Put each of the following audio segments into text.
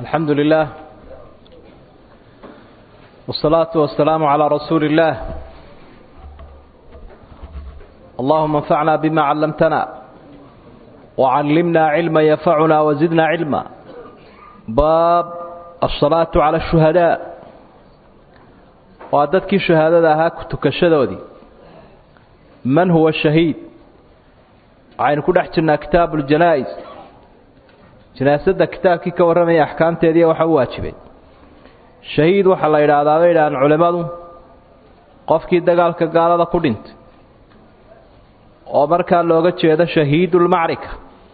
الحمد لله والصلاة والسلام على رسول الله اللهم انفعنا بما علمتنا وعلمنا علما ينفعنا وزدنا علما باب الصلاة على الشهداء وعددك شهادة هاك تكشدودي من هو الشهيد عين كل احتنا كتاب الجنائز janaasada kitaabkii ka warramaya axkaamteedii waxa u waajibay shahiid waxaa la yidhaahdaa bay yidhahaan culimmadu qofkii dagaalka gaalada ku dhintay oo markaa looga jeedo shahiidulmacrika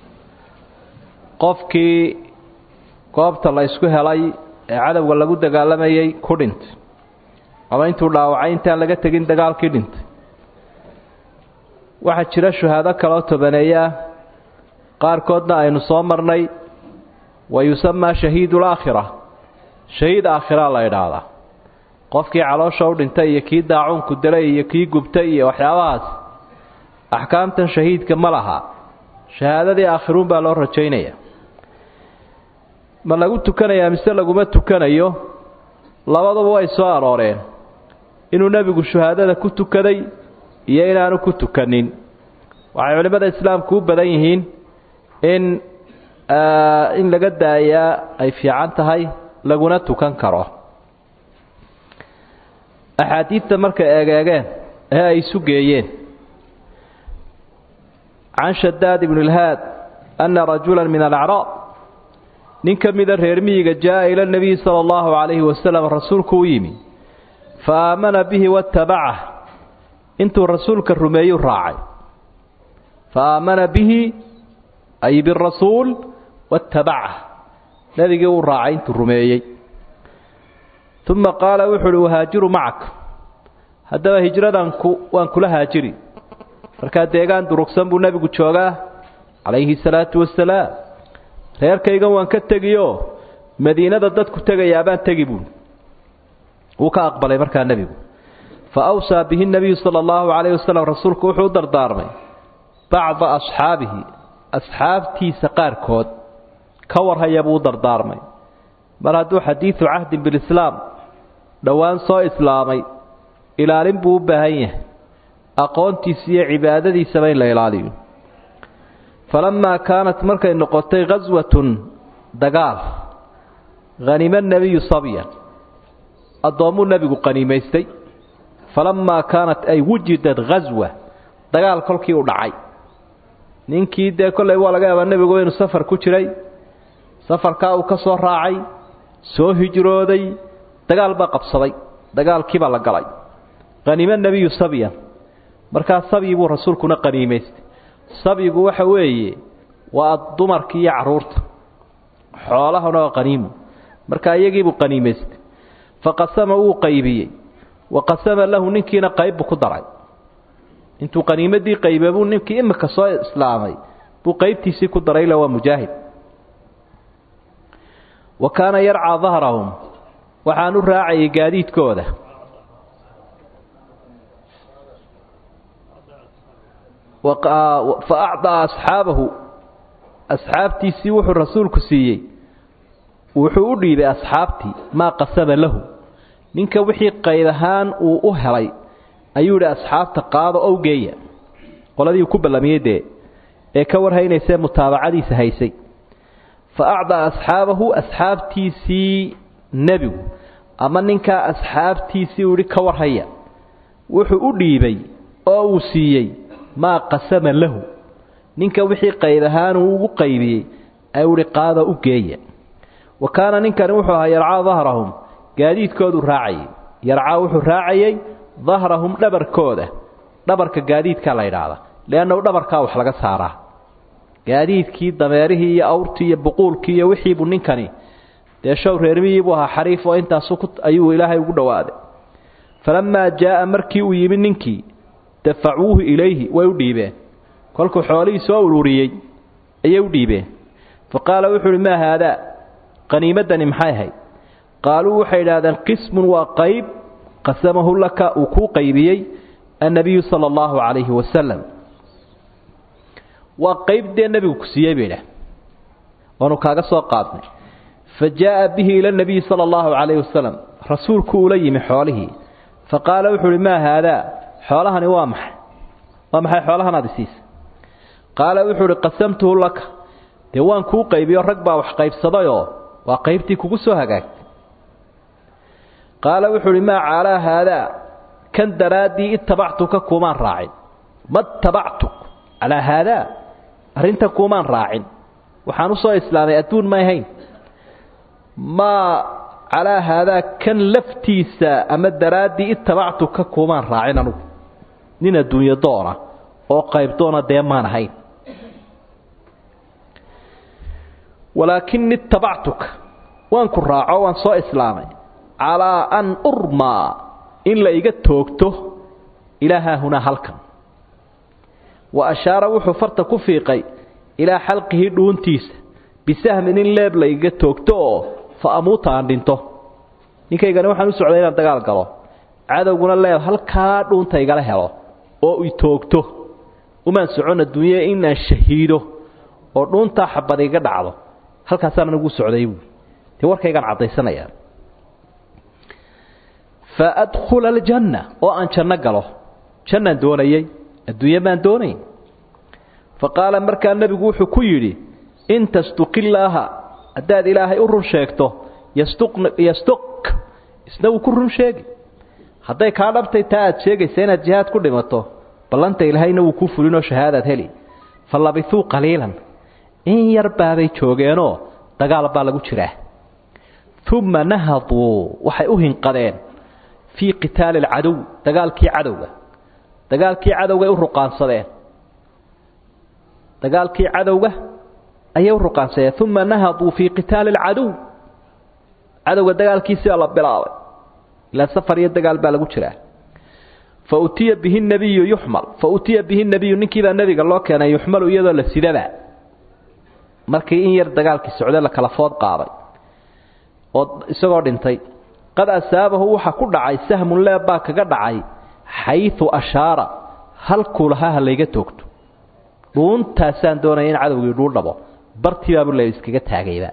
qofkii goobta la ysku helay ee cadowga lagu dagaalamayay ku dhintay ama intuu dhaawacay intaan laga tegin dagaalkii dhintay waxaa jira shuhaado kaloo tobaneeya ah qaarkoodna aynu soo marnay wa yusamaa shahiidu laakhira shahiid aakhiraa la idhaahdaa qofkii caloosha u dhintay iyo kii daacuunku dilay iyo kii gubtay iyo waxyaabahaas axkaamtan shahiidka ma laha shahaadadii aakhiruun baa loo rajaynaya ma lagu tukanayaa mise laguma tukanayo labaduba way soo arooreen inuu nebigu shuhaadada ku tukaday iyo inaanu ku tukanin waxay culimmada islaamku u badan yihiin in in laga daayaa ay fiican tahay laguna tukan karo axaadiidta markay eegeegeen ee ay isu geeyeen can shadaad ibn اlhaad ana rajula min alacraab nin ka mida reer miyiga jaa ila اnabiyi salى اllahu عalayhi wasalam rasuulku u yimi fa aamana bihi waاtabacah intuu rasuulka rumeeyu raacay fa aamana bihi ay birasuul watabacah nebigii uu raacay intuu rumeeyey uma qaala wuxu uhi uhaajiru macak haddaba hijradan ku waan kula haajiri markaa deegaan durugsan buu nebigu joogaa calayhi salaatu wasalaam reerkaygan waan ka tegiyo madiinada dadku tegayaabaan tegi buuli wuu ka aqbalay markaa nebigu fa awsaa bihi nebiyu sala allahu calayhi wasalam rasuulku wuxuu u dardaarmay bacda asxaabihi asxaabtiisa qaarkood ka warhaya buu u dardaarmay mar hadduu xadiidu cahdin bilislaam dhowaan soo islaamay ilaalin buu u baahan yahay aqoontiisa iyo cibaadadiisaba in la ilaaliyo falammaa kaanat markay noqotay khaswatun dagaal hanima nebiyu sabyan addoommuu nebigu qaniimaystay falammaa kaanat ay wujidad khaswa dagaal kolkii u dhacay ninkii dee kollay waa laga yaabaa nebigu inuu safar ku jiray safarkaa uu ka soo raacay soo hijrooday dagaal baa qabsaday dagaalkiibaa la galay qaniimo nebiyu sabyan markaa sabyi buu rasuulkuna qaniimaystay sabyigu waxa weeye waa dumarkii iyo carruurta xoolahana waa qaniimo markaa iyagiibuu qaniimaystay faqasama wuu qaybiyey wa qasama lahu ninkiina qaybbuu ku daray intuu qaniimadii qaybe buu ninkii imika soo islaamay buu qaybtiisii ku daray ila waa mujaahid wa kaana yarcaa dahrahum waxaan u raacayay gaadiidkooda fa acdaa asxaabahu asxaabtiisii wuxuu rasuulku siiyey wuxuu u dhiibay asxaabtii maa qasama lahu ninka wixii qayb ahaan uu u helay ayuu yidhi asxaabta qaado ow geeya qoladii ku ballamiyey dee ee ka warhaynaysee mutaabacadiisa haysay fa acdaa asxaabahu asxaabtiisii nebigu ama ninkaa asxaabtiisii uu yidhi ka warhaya wuxuu u dhiibay oo uu siiyey maa qasama lahu ninka wixii qayb ahaan uu ugu qaybiyey ayuu ihi qaada u geeya wa kaana ninkani wuxuu ahaa yarcaa dahrahum gaadiidkooduu raacayay yarcaa wuxuu raacayey dahrahum dhabarkooda dhabarka gaadiidkaa la yidhaahdaa leannahu dhabarkaa wax laga saaraa gaadiidkii dameerihii iyo awrtii iyo buquulkii iyo wixiibuu ninkani dee show reermihii buu ahaa xariif oo intaasu ayuu ilaahay ugu dhowaaday falammaa jaa'a markii uu yimi ninkii dafacuuhu ilayhi way u dhiibeen kolkuu xoolihii soo ururiyey ayay u dhiibeen fa qaala wuxuu uhi maa haadaa qaniimaddani maxay ahayd qaaluu waxay idhahdeen qismun waa qayb qasamahu laka uu kuu qaybiyey annabiyu sala allahu calayhi wasalam waa qayb dee nebigu ku siiyey bay idhaah waanu kaaga soo qaadnay fa jaa'a bihi ila nabiyi sala allahu calayhi wasalam rasuulku ula yimi xoolihii fa qaala wuxuu uhi maa haadaa xoolahani waa maxay waa maxay xoolahan aad isiisa qaala wuxuu uhi qasamtuhu laka dee waan kuu qaybiyo rag baa wax qaybsadayoo waa qaybtii kugu soo hagaagtay qaala wuxuu uhi maa caalaa haadaa kan daraaddii itabactuka kuumaan raacin ma tabactuk calaa haadaa arrinta kuumaan raacin waxaan u soo islaamay adduun may hayn maa calaa haadaa kan laftiisa ama daraaddii itabactuka kuumaan raacin anugu nin adduunyo doona oo qaybdoona dee maan ahayn walaakinni itabactuka waan ku raaco waan soo islaamay calaa an urmaa in la iga toogto ilaa haahunaa halkan wa ashaara wuxuu farta ku fiiqay ilaa xalqihi dhuuntiisa bisahmin in leeb la iga toogto oo fa amuuta aan dhinto ninkaygani waxaan u socday inaan dagaal galo cadowguna leeb halkaa dhuunta igala helo oo i toogto umaan socon adduunye inaan shahiido oo dhuuntaa xabad iga dhacdo halkaasaan anigu socday buui dee warkaygaan caddaysanayaa fa adkhula aljanna oo aan janno galo jannaan doonayey adduunye baan doonayn fa qaala markaa nebigu wuxuu ku yidhi in tasduqillaaha haddaad ilaahay u run sheegto yasduq isna wuu ku run sheegi hadday kaa dhabtay taa aad sheegaysa inaad jihaad ku dhimato ballanta ilaahayna wuu kuu fulinoo shahaadaad heli fa labisuu qaliilan in yar baabay joogeenoo dagaal baa lagu jiraa uma nahaduu waxay u hinqadeen fii qitaali alcadow dagaalkii cadowga dagaalkii cadowgay u ruqaansadeen dagaalkii cadowga ayay u ruqaansadeen uma nahaduu fii qitaali alcadow cadowga dagaalkiisiibaa la bilaabay ilaa safar iyo dagaal baa lagu jiraa fa utiya bihi nabiyu yuxmal fa utiya bihi nabiyu ninkiibaa nebiga loo keenay yuxmalu iyadoo la sidaba markii in yar dagaalkii socday la kala food qaaday oo isagoo dhintay qad asaabahu waxa ku dhacay sahmun leeb baa kaga dhacay xayu ashaara halkuu lahaa ha layga toogto dhuuntaasaan doonaya in cadowgii dhuu dhabo bartiibaabu le iskaga taagayba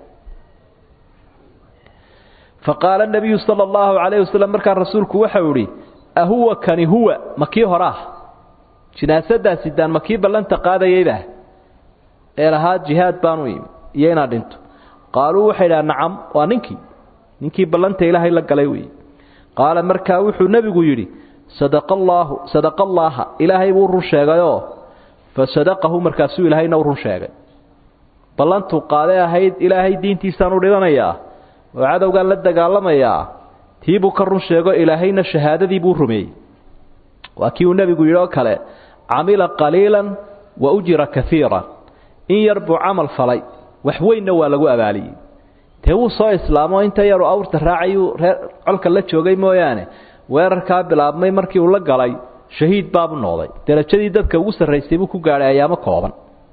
fa qaala nabiyu sala allahu calayh wasalam markaa rasuulku waxau idhi ahuwa kani huwa ma kii hore ah jinaasadaasi daan ma kii ballanta qaadayayba ee lahaa jihaad baanu imi iyo inaad dhinto qaaluu waxay dhaha nacam waa ninkii ninkii ballanta ilaahay la galay weeye qaala markaa wuxuu nebigu yidhi sadaqa allaahu sadaqa allaaha ilaahay buu run sheegayoo fa sadaqahu markaasuu ilaahayna u run sheegay ballantuu qaaday ahayd ilaahay diintiisaan u dhidanayaa oo cadowgaan la dagaalamayaa tiibuu ka run sheego ilaahayna shahaadadii buu rumeeyey waa kii uu nebigu yidhi oo kale camila qaliilan wa ujira kaiiran in yar buu camal falay wax weynna waa lagu abaaliyey dee wuu soo islaamo inta yaru awrta raacayuu reer colka la joogay mooyaane weerarkaa bilaabmay markii uu la galay shahiid baabu noqday derajadii dadka ugu sarraysay buu ku gaadhay ayaamo kooban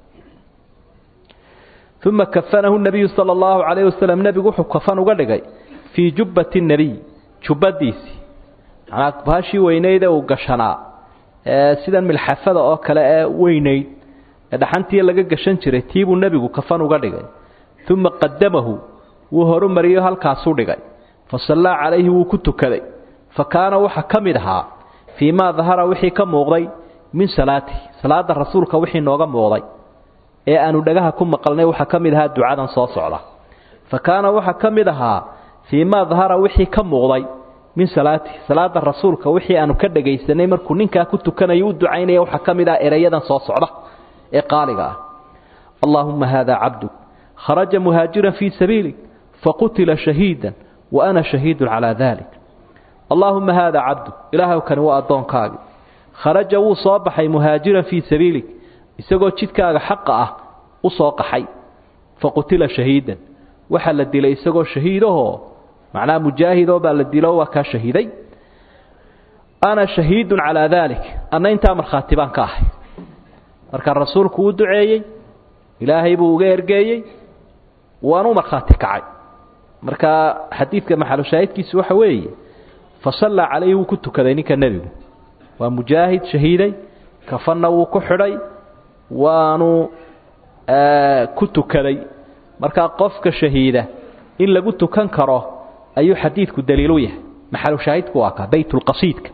uma kafanahu nabiyu sala allahu calayh wasalam nebigu wuxuu kafan uga dhigay fii jubbati nebiy jubbadiisii manaa baashii weynaydee uu gashanaa ee sidan milxafada oo kale ee weynayd ee dhaxantii laga gashan jiray tiibuu nebigu kafan uga dhigay uma qadamahu wuu horumariyo halkaasuu dhigay fa sallaa calayhi wuu ku tukaday fa kaana waxa ka mid ahaa fii maa dahara wixii ka muuqday min salaatihi salaada rasuulka wixii nooga muuqday ee aanu dhagaha ku maqalnay waxaa ka mid ahaa ducadan soo socda fa kaana waxa ka mid ahaa fii maa dahara wixii ka muuqday min salaatihi salaada rasuulka wixii aanu ka dhagaysanay markuu ninkaa ku tukanayo u ducaynaya waxaa ka mid ah erayadan soo socda ee qaaliga ah allaahumma haadaa cabduk kharaja muhaajiran fii sabiilik faqutila shahiidan wa ana shahiidun calaa dalik allaahumma haadaa cabduk ilaahay kani waa addoonkaagii kharaja wuu soo baxay muhaajiran fii sabiilik isagoo jidkaaga xaqa ah u soo qaxay faqutila shahiidan waxaa la dilay isagoo shahiidahoo macnaha mujaahidoo baa la dilo waa kaa shahiiday ana shahiidun calaa daalik anna intaa markhaati baan ka ahay markaa rasuulku uu duceeyey ilaahay buu uga ergeeyey waanu markhaati kacay markaa xadiidka maxalushaahidkiisu waxa weeye fa sallaa calayhi wuu ku tukaday ninka nebigu waa mujaahid shahiiday kafanna wuu ku xidhay waanu ku tukaday markaa qofka shahiida in lagu tukan karo ayuu xadiidku daliilu yahay maxalu shaahidku waa kaa baytulqasiidka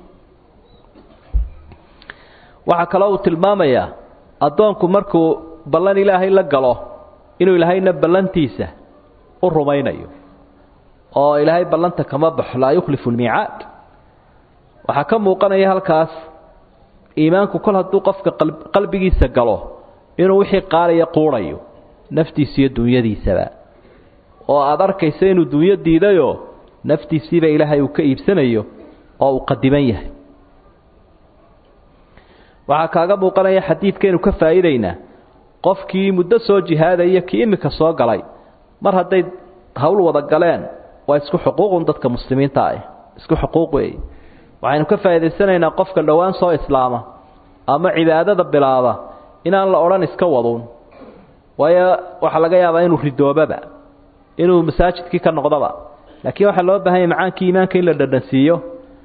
waxaa kaloo uu tilmaamayaa addoonku markuu ballan ilaahay la galo inuu ilaahayna ballantiisa u rumaynayo oo ilaahay ballanta kama baxo laa yukhlifu lmiicaad waxaa ka muuqanaya halkaas iimaanku kol hadduu qofka qalbigiisa galo inuu wixii qaaliya quudhayo naftiisa iyo dunyadiisaba oo aada arkaysa inuu dunyo diidayoo naftiisiiba ilaahay uu ka iibsanayo oo uu qadiman yahay waxaa kaaga muuqanaya xadiidkaynu ka faa'iidaynaa qofkii muddo soo jihaadaya kii iminka soo galay mar hadday hawl wada galeen waa isku xuquuqun dadka muslimiinta ah isku xuquuq weeye waxaynu ka faa'iidaysanaynaa qofka dhowaan soo islaama ama cibaadada bilaaba inaan la odhan iska waduun waayo waxaa laga yaabaa inuu ridoobaba inuu masaajidkii ka noqdoba laakiin waxaa loo baahanya macaankii iimaanka in la dhadhansiiyo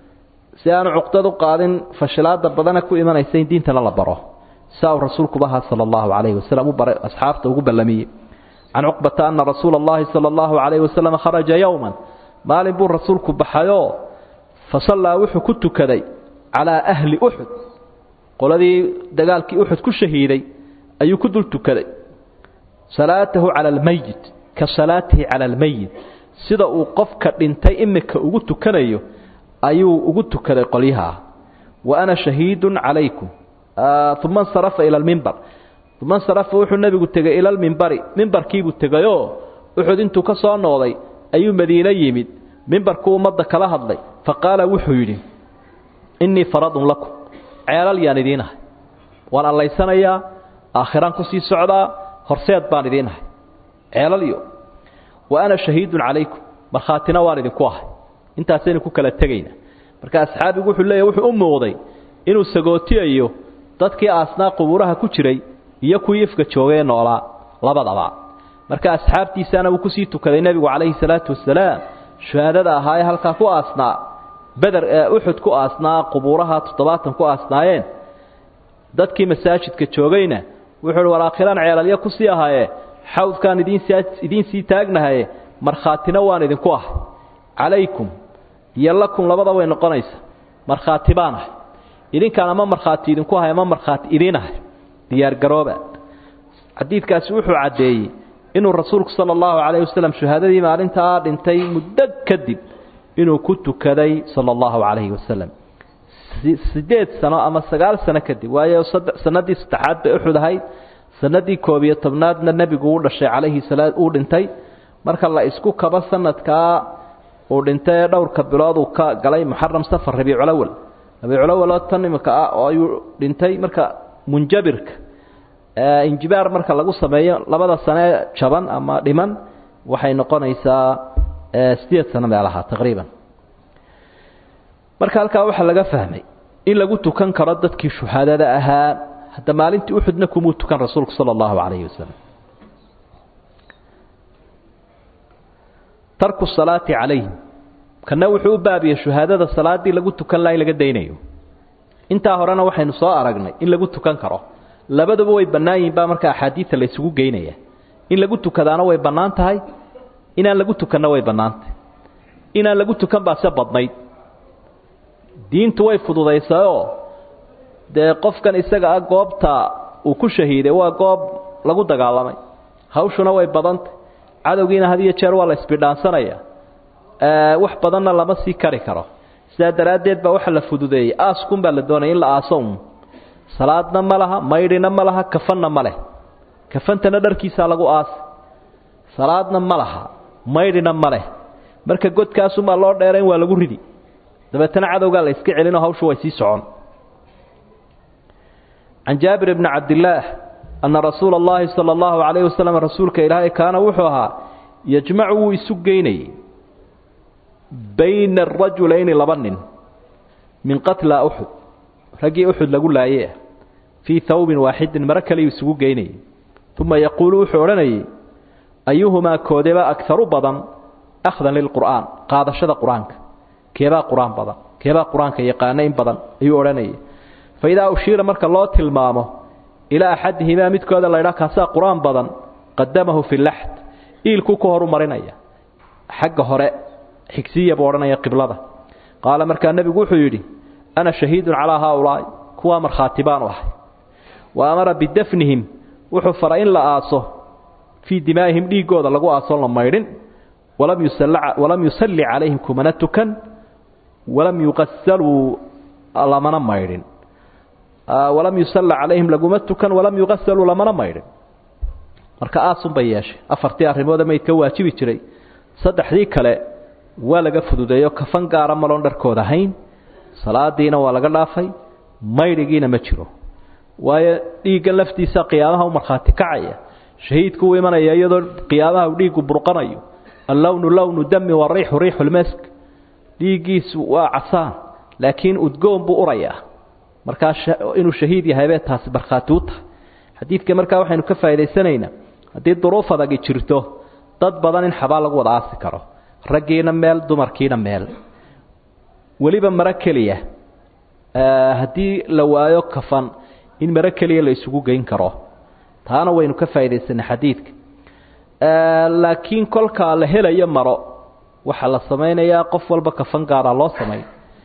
si aanu cuqdad u qaadin fashilaada badana ku imanaysa in diintana la baro saa uu rasuulkuba ahaa sala allahu calayhi wasalam u baray asxaabta ugu ballamiyey can cuqbata ana rasuula allahi sala allahu calayhi wasalam kharaja yowman maalin buu rasuulku baxayoo fa sallaa wuxuu ku tukaday calaa ahli uxud qoladii dagaalkii uxud ku shahiiday ayuu ku dul tukaday salaatahu cala almeyit ka salaatihi cala almeyit sida uu qofka dhintay imika ugu tukanayo ayuu ugu tukaday qolyaha wa ana shahiidun calaykum uma insarafa ila almimbar uma insarafa wuxuu nebigu tegay ila almimbari mimbarkiibuu tegayoo uxud intuu ka soo noqday ayuu madiine yimid mimbarkuu ummadda kala hadlay fa qaala wuxuu yidhi innii faradun lakum ceelal yaan idiin ahay waan allaysanayaa aakhiraan kusii socdaa horseed baan idiin ahay ceelalyo wa ana shahiidun calaykum markhaatina waan idinku ahay intaasaynu ku kala tegayna marka asxaabigu wuxuu leeyahy wuxuu u muuqday inuu sagootiyayo dadkii aasnaa qubuuraha ku jiray iyo kuwii ifka joogay ee noolaa labadaba marka asxaabtiisaana wuu kusii tukaday nebigu calayhi salaatu wasalaam shuhaadada ahaa ee halkaa ku aasnaa beder uxud ku aasnaa qubuuraha toddobaatan ku aasnaayeen dadkii masaajidka joogayna wuxuu uhi war aakhiraan ceelalyo kusii ahaaye xawdkaan idiin sii taagnahaye markhaatina waan idinku ahay calaykum iyo lakum labada way noqonaysa markhaati baan ahay idinkaan ama markhaati idinku ahay ama markhaati idiin ahay diyaargarooba xadiidkaasi wuxuu caddeeyey inuu rasuulku sala allahu calayh wasalam shuhaadadii maalintaa dhintay muddo kadib inuu ku tukaday sala allahu calayhi wasalam sideed sano ama sagaal sano kadib waayo sanadii saddexaad bay uxud ahayd sanadii koob iyo tobnaadna nebigu u dhashay calayhi salaa uu dhintay marka la isku kabo sanadkaa uu dhintay ee dhowrka bilood uu ka galay muxaram safar rabiiculawal rabiiculawal oo tan imika ah oo ayuu dhintay marka munjabirka injibaar marka lagu sameeyo labada sane jaban ama dhiman waxay noqonaysaa sideed sano meelaha taqriiban marka halkaa waxaa laga fahmay in lagu tukan karo dadkii shuhaadada ahaa hadda maalintii uxudna kumuu tukan rasuulku sala allahu calayhi wasalam tarku salaati calayhim kana wuxuu u baabiyey shuhaadada salaaddii lagu tukan laha in laga daynayo intaa horena waxaynu soo aragnay in lagu tukan karo labaduba way bannaan yihin baa marka axaadiida la isugu geynaya in lagu tukadaana way bannaan tahay inaan lagu tukanna way bannaan tahay inaan lagu tukan baa se badnayd diintu way fududaysayoo dee qofkan isaga ah goobta uu ku shahiiday waa goob lagu dagaalamay hawshuna way badantay cadowgiina had iyo jeer waa la isbidhaansanaya wax badanna lama sii kari karo sidaa daraaddeed baa waxa la fududeeyey aaskun baa la doonaya in la aaso un salaadna ma laha maydhina ma laha kafanna ma leh kafantana dharkiisaa lagu aasi salaadna ma laha maydhina ma leh marka godkaasumaa loo dheerayn waa lagu ridi dabeetana cadowgaa la iska celinoo hawshu way sii socon can jaabir bni cabdillaah anna rasuula allahi sala allahu calayhi wasalam rasuulka ilaahay kaana wuxuu ahaa yajmacu wuu isu geynayey bayna arajulayni laba nin min qatla uxud raggii uxud lagu laayey ah fii hawbin waaxidin maro kaliyu isugu geynayay uma yaquulu wuxuu odhanayay ayuhumaa koodeba agaru badan akhdan lilqur'aan qaadashada qur-aanka keebaa qur-aan badan keebaa qur-aanka yaqaana in badan ayuu odhanayay fa idaa ushiira marka loo tilmaamo ilaa axadihimaa midkooda laydhaa kaasaa qur-aan badan qadamahu fi laxd iilkuu ka horu marinaya xagga hore xigsiya buu odhanaya qiblada qaala markaa nebigu wuxuu yidhi ana shahiidun calaa haaulaa'i kuwaa markhaati baanu ahay wa amara bidafnihim wuxuu faray in la aaso fii dimaa'ihim dhiiggooda lagu aasoon la maydhin walam yusalli calayhim kumana tukan walam yuqasaluu lamana maydhin walam yusalla calayhim laguma tukan walam yuqasaluu lamana maydhin marka aasun bay yeeshay afartii arrimoode maydka waajibi jiray saddexdii kale waa laga fududeeyo kafan gaara maloon dharkooda ahayn salaadiina waa laga dhaafay maydhigiina ma jiro waayo dhiiggan laftiisa qiyaamaha u markhaati kacaya shahiidku uu imanaya iyadoo qiyaamaha uu dhiiggu burqanayo allownu lownu dami wariixu riixu lmask dhiiggiisu waa casaan laakiin udgoon buu urayaa markaa inuu shahiid yahaybee taasi markhaati u tahay xadiidka markaa waxaynu ka faa'idaysanaynaa haddii duruuf adagi jirto dad badan in xabaal lagu wada aasi karo raggiina meel dumarkiina meel weliba maro keliya haddii la waayo kafan in maro keliya la isugu geyn karo taana waynu ka faa'iidaysanay xadiidka laakiin kolkaa la helayo maro waxaa la samaynayaa qof walba kafan gaara loo samay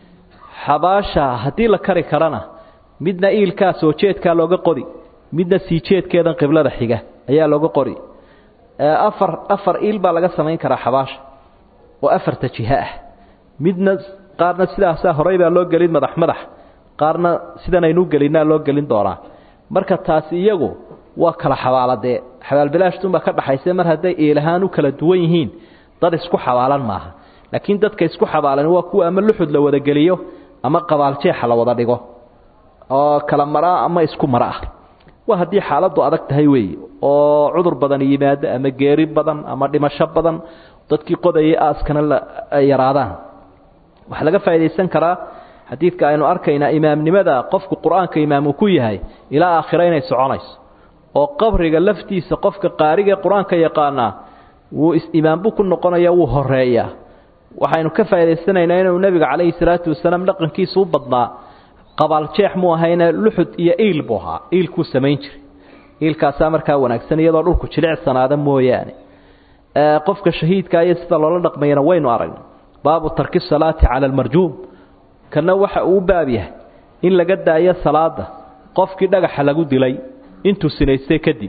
xabaasha haddii la kari karana midna iilkaa soo jeedkaa looga qodi midna sii jeedkeedan qiblada xiga ayaa looga qori afar afar iil baa laga samayn karaa xabaasha oo afarta jiho ah midna qaarna sidaasaa horey baa loo gelin madax madax qaarna sidan aynu gelinaa loo gelin doonaa marka taasi iyagu waa kala xabaaladee xabaalbilaashtunbaa ka dhaxayse mar hadday iilahaan u kala duwan yihiin dad isku xabaalan maaha laakiin dadka isku xabaalan waa kuwa ama luxud la wada geliyo ama qabaaljeexa la wada dhigo oo kala maraa ama isku mara ah waa haddii xaaladdu adag tahay weeye oo cudur badan yimaado ama geeri badan ama dhimasho badan dadkii qodayay aaskana ay yaraadaan waxaa laga faa'iidaysan karaa xadiidka aynu arkaynaa imaamnimada qofku qur-aanka imaamuu ku yahay ilaa aakhira inay soconayso oo qabriga laftiisa qofka qaarigae qur-aanka yaqaanaa wuu imaambu ku noqonaya wuu horeeyaa waxaynu ka faa'idaysanaynaa inuu nebiga calayhi salaatu wasalaam dhaqankiisa u badnaa qabaaljeex muu ahayne luxud iyo iil buu ahaa iilkuu samayn jiray iilkaasaa markaa wanaagsan iyadoo dhulku jilicsanaada mooyaane qofka shahiidka iyo sida loola dhaqmayana waynu aragnay baabu tarki salaati cala almarjuum kana waxa uu baab yahay in laga daayo salaada qofkii dhagaxa lagu dilay intuu sinaystay kadib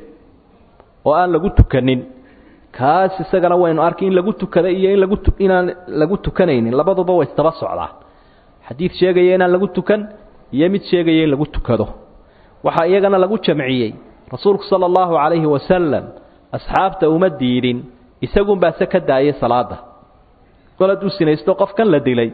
oo aan lagu tukanin kaas isagana waynu arkay in lagu tukada iyo in lagu inaan lagu tukanaynin labaduba way istaba socdaan xadiid sheegaya inaan lagu tukan iyo mid sheegaya in lagu tukado waxaa iyagana lagu jamciyey rasuulku sala allahu calayhi wasalam asxaabta uma diidin isagunbaase ka daayay salaada kol hadduu sinaysto qofkan la dilay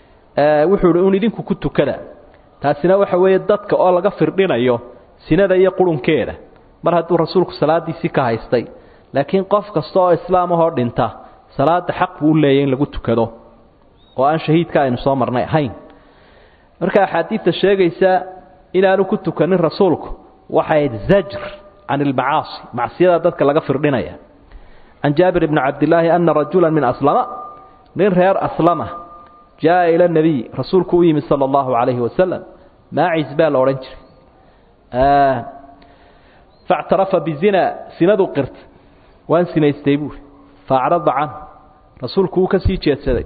wuxuu hi un idinku ku tukada taasina waxa weeye dadka oo laga firdhinayo sinada iyo qurunkeeda mar hadduu rasuulku salaadiisii ka haystay laakiin qof kasta oo islaam ahoo dhinta salaada xaq buu u leeyahy in lagu tukado oo aan shahiidka aynu soo marnay ahayn marka axaadiidta sheegaysa inaanu ku tukanin rasuulku waxay ahayd zajr can ilmacaasi macsiyadaa dadka laga firdhinaya can jaabir bni cabdillaahi ana rajula min aslama nin reer aslama jaa ila nebiy rasuulku u yimid sala allahu calayhi wasalam maacis baa la odhan jiray factarafa bizina sinaduu qirtay waan sinaystay buuri faacrada can rasuulku wuu ka sii jeedsaday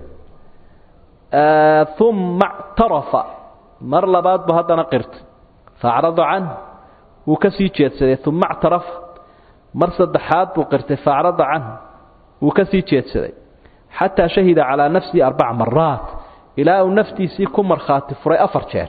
uma اctarafa mar labaad bu haddana qirtay faacrada can wuu ka sii jeedsaday uma اctarafa mar saddexaad buu qirtay faacrada can wuu ka sii jeedsaday xataa shahida calىa nafsihi arbaca maraat ilaa uu naftiisii ku markhaati furay afar jeer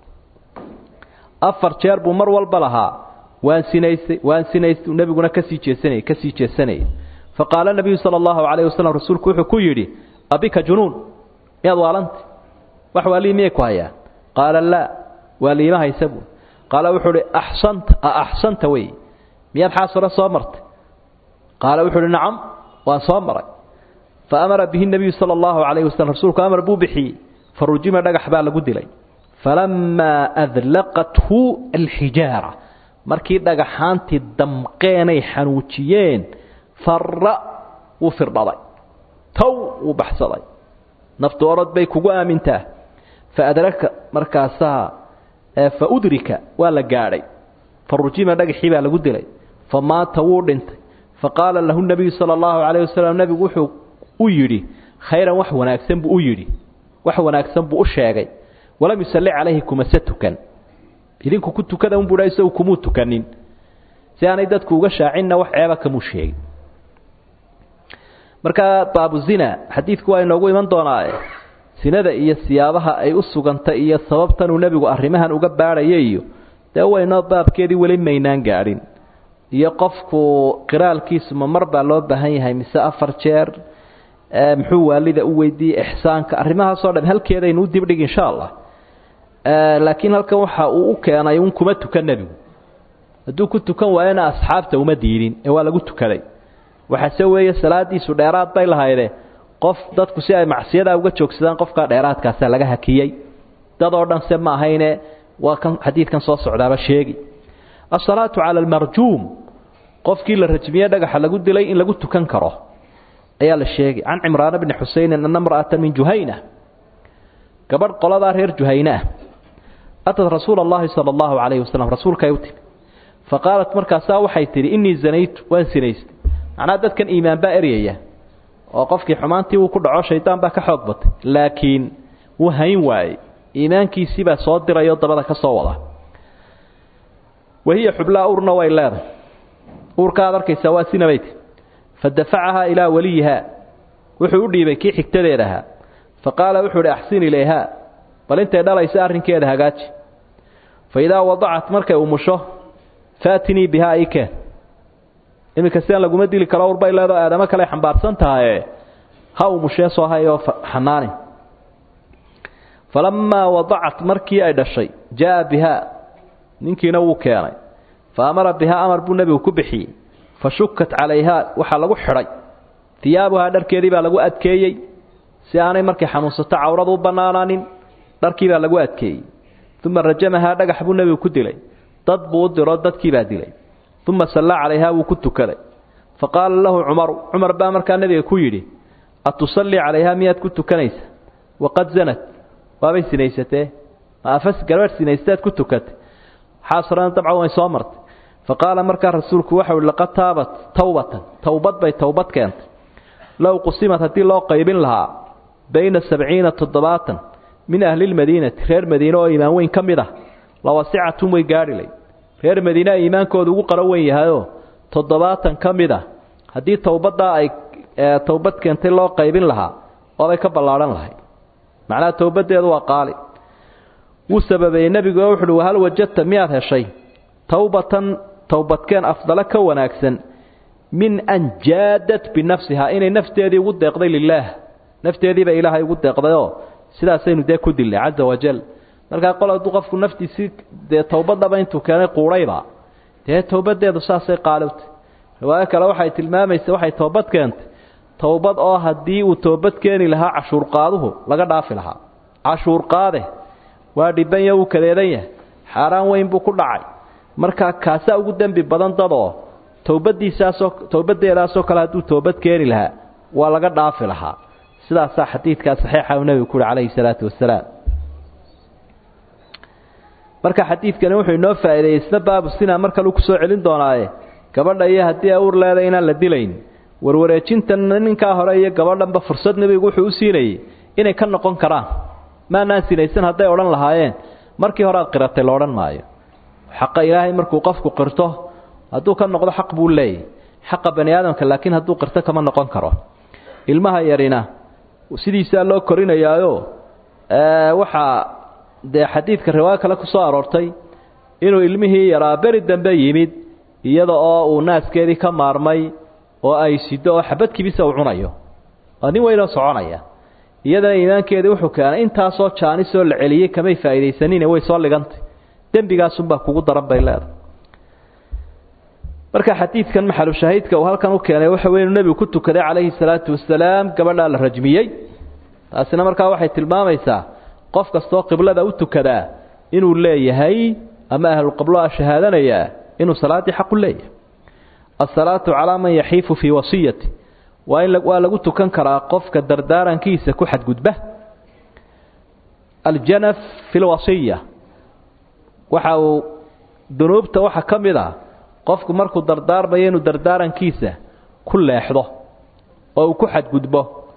afar jeer buu mar walba lahaa waan sinaystay waan sinaystay nebiguna kasii jeesanayey kasii jeesanayay faqaala nabiyu sala allahu calayh wasalam rasuulku wuxuu ku yidhi abika junuun miyaad waalanta wax waalii miyay ku hayaan qaala laa waa liima haysa buu qaala wuxuu uhi axsanta a axsanta wey miyaad xaas hore soo martay qaala wuxuu uhi nacam waan soo maray fa amara bihi nebiyu sala allahu calayhi wasalam rasuulku amar buu bixiyey fa rujima dhagax baa lagu dilay falamaa adlaqathu alxijaara markii dhagaxaantii damqeenay xanuujiyeen farra wuu firdhaday tow wuu baxsaday naftu orod bay kugu aamintaa fa adraka markaasaa fa udrika waa la gaadhay fa rujima dhagaxii baa lagu dilay fa maata wuu dhintay fa qaala lahu nebiyu sala allahu calayh wasalam nebigu wuxuu u yidhi khayran wax wanaagsan buu u yidhi wax wanaagsan buu u sheegay walam yusalli calayhi kumase tukan idinku ku tukada unbuu dha isagu kumuu tukanin si aanay dadku uga shaacinna wax ceeba kamuu sheegin markaa baabuzina xadiidku waa inoogu iman doonaa sinada iyo siyaabaha ay u sugantay iyo sababtanuu nebigu arrimahan uga baadhaya iyo dee waynoo baabkeedii weli maynaan gaadhin iyo qofku qiraalkiisu ma mar baa loo baahan yahay mise afar jeer muxuu waalida u weydiiyey ixsaanka arrimahaasoo dham halkeedaynu u dibdhig insha allah laakiin halkan waxa uu u keenay un kuma tukan nebigu hadduu ku tukan waayona asxaabta uma diidin ee waa lagu tukaday waxaase weeye salaadiisu dheeraad bay lahayde qof dadku si ay macsiyadaa uga joogsadaan qofkaa dheeraadkaasa laga hakiyey dad oo dhan se ma ahayne waa kan xadiidkan soo socdaaba sheegi asalaatu cala almarjuum qofkii la rajmiye dhagaxa lagu dilay in lagu tukan karo ayaa la sheegay can cimraana bni xuseynin ana mra'ata min juhayna gabadh qoladaa reer juhayne ah atad rasuula allahi sala allahu calayhi wasalam rasuulkay u timi fa qaalat markaasaa waxay tidhi innii zanaytu waan sinaystay macnaha dadkan iimaan baa eryaya oo qofkii xumaantii uu ku dhaco shaydaan baa ka xoog batay laakiin wuu hayn waayey iimaankiisii baa soo dirayoo dabada ka soo wada wahiya xublaa urna way leedahay uurka aad arkaysaa waa sinabayt fa dafacahaa ilaa waliyihaa wuxuu u dhiibay kii xigtadeeda ahaa fa qaala wuxuu idhi axsin ilayhaa bal intay dhalaysa arrinkeeda hagaaji fa idaa wadacat markay umusho faatinii bihaa ikeen iminka sidan laguma dili karo urbay leedoo aadamo kale xambaarsan tahaye ha umushee soo hayoo xanaani falamaa wadacat markii ay dhashay jaa bihaa ninkiina wuu keenay fa amara bihaa amar buu nebigu ku bixiyey fa shukat calayhaa waxaa lagu xidhay hiyaabuhaa dharkeedii baa lagu adkeeyey si aanay markay xanuunsato cawradu u bannaanaanin dharkii baa lagu adkeeyey uma rajamahaa dhagax buu nebigu ku dilay dad buu u diro dadkii baa dilay uma sallaa calayhaa wuu ku tukaday fa qaala lahu cumaru cumar baa markaa nebiga ku yidhi atusallii calayhaa miyaad ku tukanaysa waqad zanad waabay sinaysatee ma afas gabadh sinaystaad ku tukatay xaasrana dabcan way soo martay fa qaala markaa rasuulku waxau ihi laqad taabat towbatan towbad bay towbad keentay low qusimad haddii loo qaybin lahaa bayna sabciina toddobaatan min ahlilmadiinati reer madiine oo iimaan weyn ka mid ah lawasicatum way gaadhilay reer madiinea iimaankooda ugu qaro weyn yahayoo toddobaatan ka mid ah haddii towbaddaa ay towbad keentay loo qaybin lahaa waabay ka ballaadhan lahay macnaha towbaddeedu waa qaali wuu sababeeyey nebigu oo wuxuuhi wahal wajadta miyaad heshay towbatan towbadkeen afdalo ka wanaagsan min an jaadat binafsihaa inay nafteedii ugu deeqday lilaah nafteediiba ilaahay ugu deeqdayoo sidaasaynu dee ku dilnay caza wajal markaa qol hadduu qofku naftiisii dee towbadaba intuu keenay quudhayba dee towbadeedu saasay qaalibtay riwaayo kale waxay tilmaamaysa waxay toobad keentay towbad oo haddii uu toobad keeni lahaa cashuurqaaduhu laga dhaafi lahaa cashuurqaade waa dhibanya uu kadeedan yahay xaaraan weyn buu ku dhacay markaa kaasaa ugu dembi badan dadoo towbadiisaasoo towbadeedaasoo kale hadduu toobad keeni lahaa waa laga dhaafi lahaa sidaasaa xadiidkaa saxiixa uu nebigu ku uhi calayhi salaatu wasalaam marka xadiidkani wuxuu inoo faa'iideeyey isna baabu sina mar kaleu kusoo celin doonaaye gabadha iyo haddii ay uur leeday inaan la dilayn warwareejintan ninkaa hore iyo gabadhanba fursad nebigu wuxuu u siinayey inay ka noqon karaan maanaan sinaysan hadday odhan lahaayeen markii hore aad qiratay la odhan maayo xaqa ilaahay markuu qofku qirto hadduu ka noqdo xaq buu leeyahy xaqa bani aadamka laakiin hadduu qirto kama noqon karo ilmaha yarina sidiisaa loo korinayaayo waxaa dee xadiidka riwaayo kale ku soo aroortay inuu ilmihii yaraa beri dambe yimid iyada oo uu naaskeedii ka maarmay oo ay sido oo xabad kibisa uu cunayo waa nin weynoo soconaya iyadana iimaankeedii wuxuu keenay intaasoo jaanisoo la celiyey kamay faa'iidaysanine way soo ligantay dembigaasunbaa kugu daran bay leedahay marka xadiidkan maxalu shahiidka uu halkan u keenay waxa wey inuu nebigu ku tukaday calayhi salaatu wasalaam gabadhaa la rajmiyey taasina markaa waxay tilmaamaysaa qof kastoo qiblada u tukadaa inuu leeyahay ama ahlulqibloa shahaadanayaa inuu salaaddii xaqu leeyahay asalaatu calaa man yaxiifu fii wasiyati waa in waa lagu tukan karaa qofka dardaarankiisa ku xadgudba aljanaf fi lwasiya waxa uu dunuubta waxa ka mid ah qofku markuu dardaarmayo inuu dardaarankiisa ku leexdo oo uu ku xadgudbo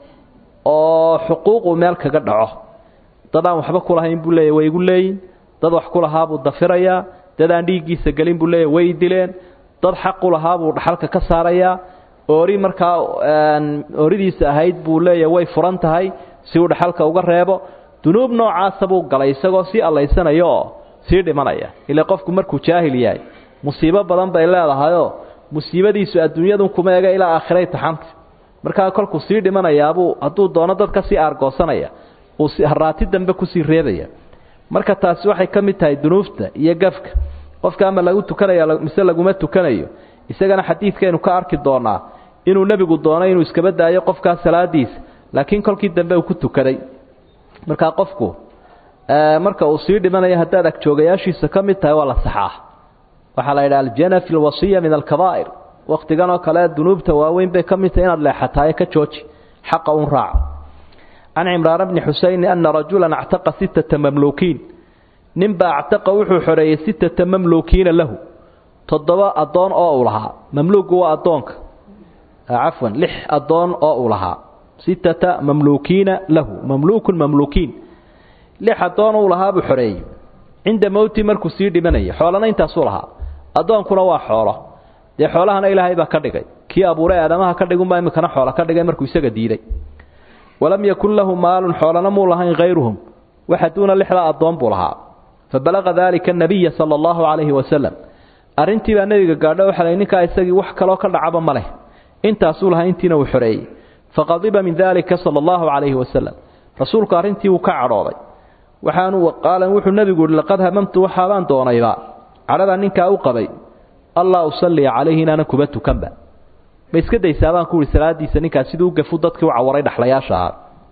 oo xuquuquu meel kaga dhaco dad aan waxba kulahayn buu leeyahy way igu leeyin dad wax ku lahaabuu dafirayaa dad aan dhiiggiisa gelin buu leeyahy way dileen dad xaq u lahaabuu dhaxalka ka saarayaa oori markaa ooridiisa ahayd buu leeyahy way furan tahay si uu dhaxalka uga reebo dunuub noocaasa buu galay isagoo sii allaysanaya oo sii dhimanaya ilaa qofku markuu jaahil yahay musiibo badan bay leedahayoo musiibadiisu adduunyadun kuma ega ilaa aakhiray taxanta markaa kolkuu sii dhimanayaabuu hadduu doono dad ka sii aargoosanaya uu haraati dambe kusii reebaya marka taasi waxay ka mid tahay dunuufta iyo gafka qofka ama lagu tukanaya mise laguma tukanayo isagana xadiidkaynu ka arki doonaa inuu nebigu doono inuu iskaba daayo qofkaa salaadiisa laakiin kolkii dambe uu ku tukaday markaa qofku marka uu sii dhimanayo haddaad agjoogayaashiisa ka mid tahay waa la saxaa waxaa la yidhaha aljana fi lwasiya min alkabaa'ir wakhtigan oo kale dunuubta waaweyn bay ka mid tahay inaad leexataaye ka jooji xaqa un raaca can cimraan bni xusayni ana rajulan actaqa sittata mamluukiin ninbaa actaqa wuxuu xoreeyey sittata mamluukiina lahu toddoba addoon oo uu lahaa mamluugu waa addoonka cafwan lix addoon oo uu lahaa sittata mamluukiina lahu mamluukun mamluukiin lix addoon uu lahaa buu xoreeyey cinda mowti markuu sii dhimanaya xoolana intaasuu lahaa addoonkuna waa xoolo dee xoolahana ilaahay baa ka dhigay kii abuuray aadamaha ka dhigunbaa iminkana xoola ka dhigay markuu isaga diiday walam yakun lahu maalun xoolana muu lahayn hayruhum waxa duuna lixdaa addoon buu lahaa fabalaqa daalika anabiya sala allahu calayhi wasalam arrintii baa nebiga gaadho waxa lay ninkaa isagii wax kaloo ka dhacaba ma leh intaasuu lahaa intiina uu xoreeyey faqadiba min daalika sala allahu calayhi wasalam rasuulku arrintii wuu ka cadhooday waxaanu qaalan wuxuu nebigu yihi laqad hamamtu waxaabaan doonayba cadhadaa ninkaa u qabay allah usalliya calayhi inaanan kuba tukanba ma iska daysaa baan ku ihi salaadiisa ninkaas siduu u gafu dadkii u cawaray dhaxlayaasha ahaa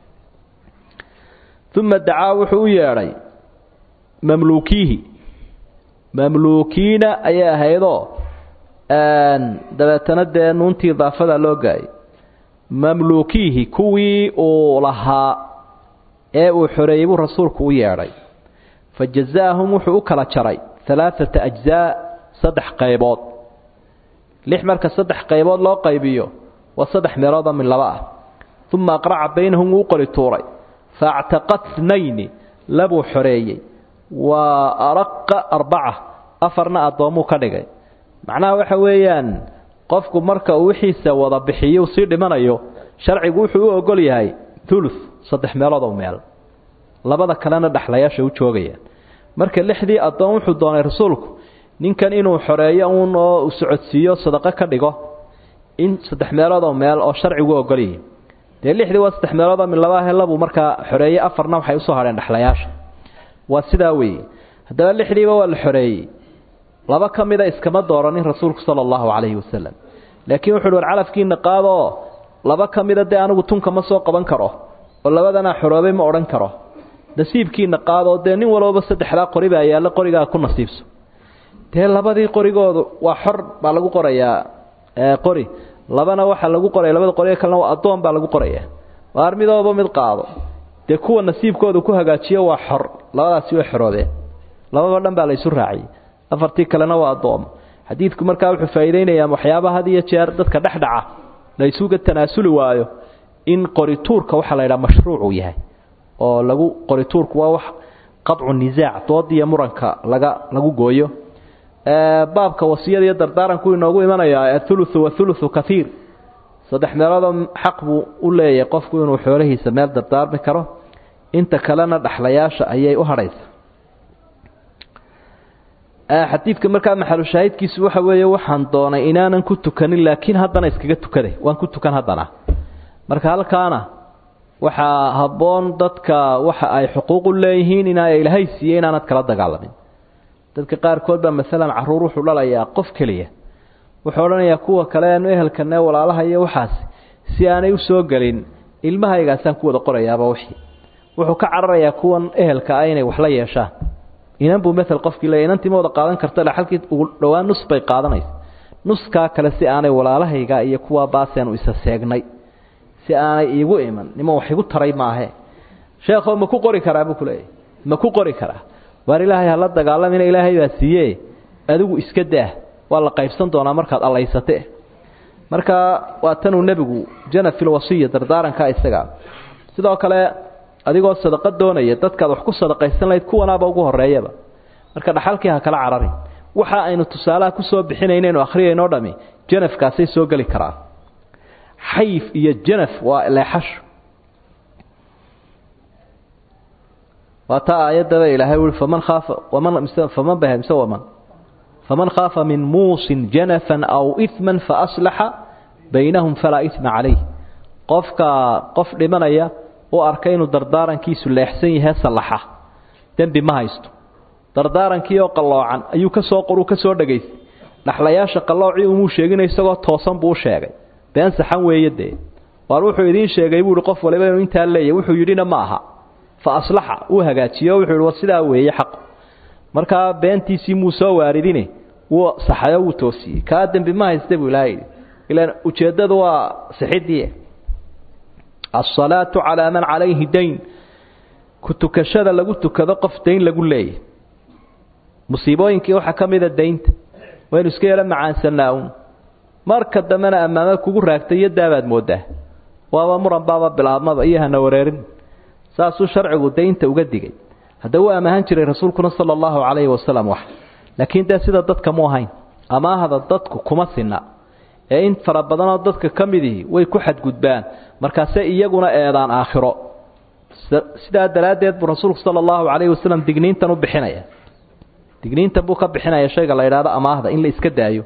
uma dacaa wuxuu u yeedhay mamluukiihi mamluukiina ayay ahaydoo dabeetana dee nuuntii idaafada loo gaayay mamluukiihi kuwii uu lahaa ee uu xoreeyey buu rasuulku u yeedhay fa jazaahum wuxuu u kala jaray alaaata ajzaa saddex qaybood lix marka saddex qaybood loo qaybiyo waa saddex meeloodoo min laba ah uma aqraca baynahum wuu qori tuuray fa actaqa tnayni labuu xoreeyey waa araqa arbaca afarna addoommuu ka dhigay macnaha waxa weeyaan qofku marka uu wixiisa wada bixiyo sii dhimanayo sharcigu wuxuu u ogol yahay ulu saddex meeloodoo meel labada kalena dhexlayaasha u joogayaan marka lixdii addoon wuxuu doonay rasuulku ninkan inuu xoreeyo uun oo socodsiiyo sadaqo ka dhigo in saddex meeloodoo meel oo sharcigu ogolyihi dee lixdii waa saddex meeloodoo min laba helabuu markaa xoreeyey afarna waxay usoo hadheen dhexlayaasha waa sidaa weeye haddaba lixdiiba waa la xoreeyey laba ka mida iskama dooranin rasuulku sala allahu calayhi wasalam laakiin wuxu uhi war calafkiina qaadoo laba ka mida dee anigu tunka ma soo qaban karo oo labadanaa xoroobay ma odhan karo nasiibkiina qaadoo dee nin walooba saddexdaa qori baa yaalla qorigaa ku nasiibso dee labadii qorigoodu waa xor baa lagu qorayaa qori labana waxaa lagu qoraya labada qoriga kalena waa addoon baa lagu qoraya waar midooba mid qaado dee kuwa nasiibkooda ku hagaajiyo waa xor labadaasi way xoroobeen lababa dhan baa laysu raaciyey afartii kalena waa addoomo xadiidku markaa wuxuu faa'iideynayaa waxyaabaha had iyo jeer dadka dhexdhaca laysuga tanaasuli waayo in qorituurka waxaa la yidhaha mashruucuu yahay oo lagu qorituurku waa wax qadcu nisaac doodiiyo muranka laga lagu gooyo baabka wasiyada iyo dardaaranku inoogu imanayaa athuluthu wathuluthu kaiir saddex meeloodoo xaq buu u leeyahay qofku inuu xoolahiisa meel dardaarmi karo inta kalena dhaxlayaasha ayay u hadhaysa xadiidka markaa maxalushaahidkiisu waxa weeye waxaan doonay inaanan ku tukanin laakiin haddana iskaga tukaday waan ku tukan haddana marka halkaana waxaa habboon dadka waxa ay xuquuq u leeyihiin inaa ilaahay siiye inaanad kala dagaalamin dadka qaarkood baa maalan caruur wuxuu dhalayaa qof keliya wuxuu odhanayaa kuwa kale anu ehelkane walaalaha iyo waxaas si aanay u soo gelin ilmahaygaasaan ku wada qorayaaba wixii wuxuu ka cararayaa kuwan ehelka ah inay wax la yeeshaan inan buu mael qofkii leeya inantii ma wada qaadan karta halkii ugu dhowaan nus bay qaadanaysa nuskaa kale si aanay walaalahayga iyo kuwaa baaseenu isa seegnay si aanay iigu iman nima wax igu taray maahe sheekho ma ku qori karaa buu kuleeyahy ma ku qori karaa waar ilaahay hala dagaalamina ilaahay baa siiye adigu iska daah waa la qaybsan doonaa markaad allaysate marka waa tanuu nebigu jana fil wasiya dardaaranka isaga sidoo kale adigoo sadaqo doonaya dadkaad wax ku sadaqaysan lahayd kuwanaaba ugu horeeyaba marka dhaxalkii ha kala cararin waxa aynu tusaalaha kusoo bixinaynaynu akhriyayno dhami janafkaasay soo geli karaan xayf iyo janaf waa leexasho waa taa aayaddaba ilaahay ui faman khaafa waman faman bah mise waman faman khaafa min muusin janafan aw iman faaslaxa baynahum falaa ima calayh qofka qof dhimanaya u arka inuu dardaarankiisu leexsan yahay sallaxa dembi ma haysto dardaarankii oo qalloocan ayuu kasoo qoruu ka soo dhegaystay dhaxlayaasha qalloocii umuu sheegina isagoo toosan buu u sheegay been saxan weeye dee waar wuxuu idiin sheegay buuhi qof waliba inuu intaa leeyahy wuxuu yidhina ma aha fa aslaxa uu hagaajiyo wuxuu yihi war sidaa weeye xaq markaa beentiisii muu soo waaridine wuu saxayo wuu toosiyey kaa dembi ma haysta buu ilaha yidhi ilaan ujeeddadu waa sixidii asalaatu calaa man calayhi dayn ku tukashada lagu tukado qof dayn lagu leeyahy musiibooyinkii waxaa ka mida daynta waynu iska yaro macaansanaa un marka dambena ammaamad kugu raagtay iyo daabaad moodaa waaba muran baaba bilaabmaba iyo hana wareerin saasuu sharcigu daynta uga digay hadda wuu amaahan jiray rasuulkuna sala allahu calayhi wasalam wax laakiin dee sida dadka mu ahayn amaahda dadku kuma sinna ee in fara badanoo dadka ka midihii way ku xadgudbaan markaase iyaguna eedaan aakhiro sidaa daraaddeed buu rasuulku sala allahu calayhi wasalam digniintan u bixinaya digniintan buu ka bixinaya shayga la yidhahdo amaahda in la iska daayo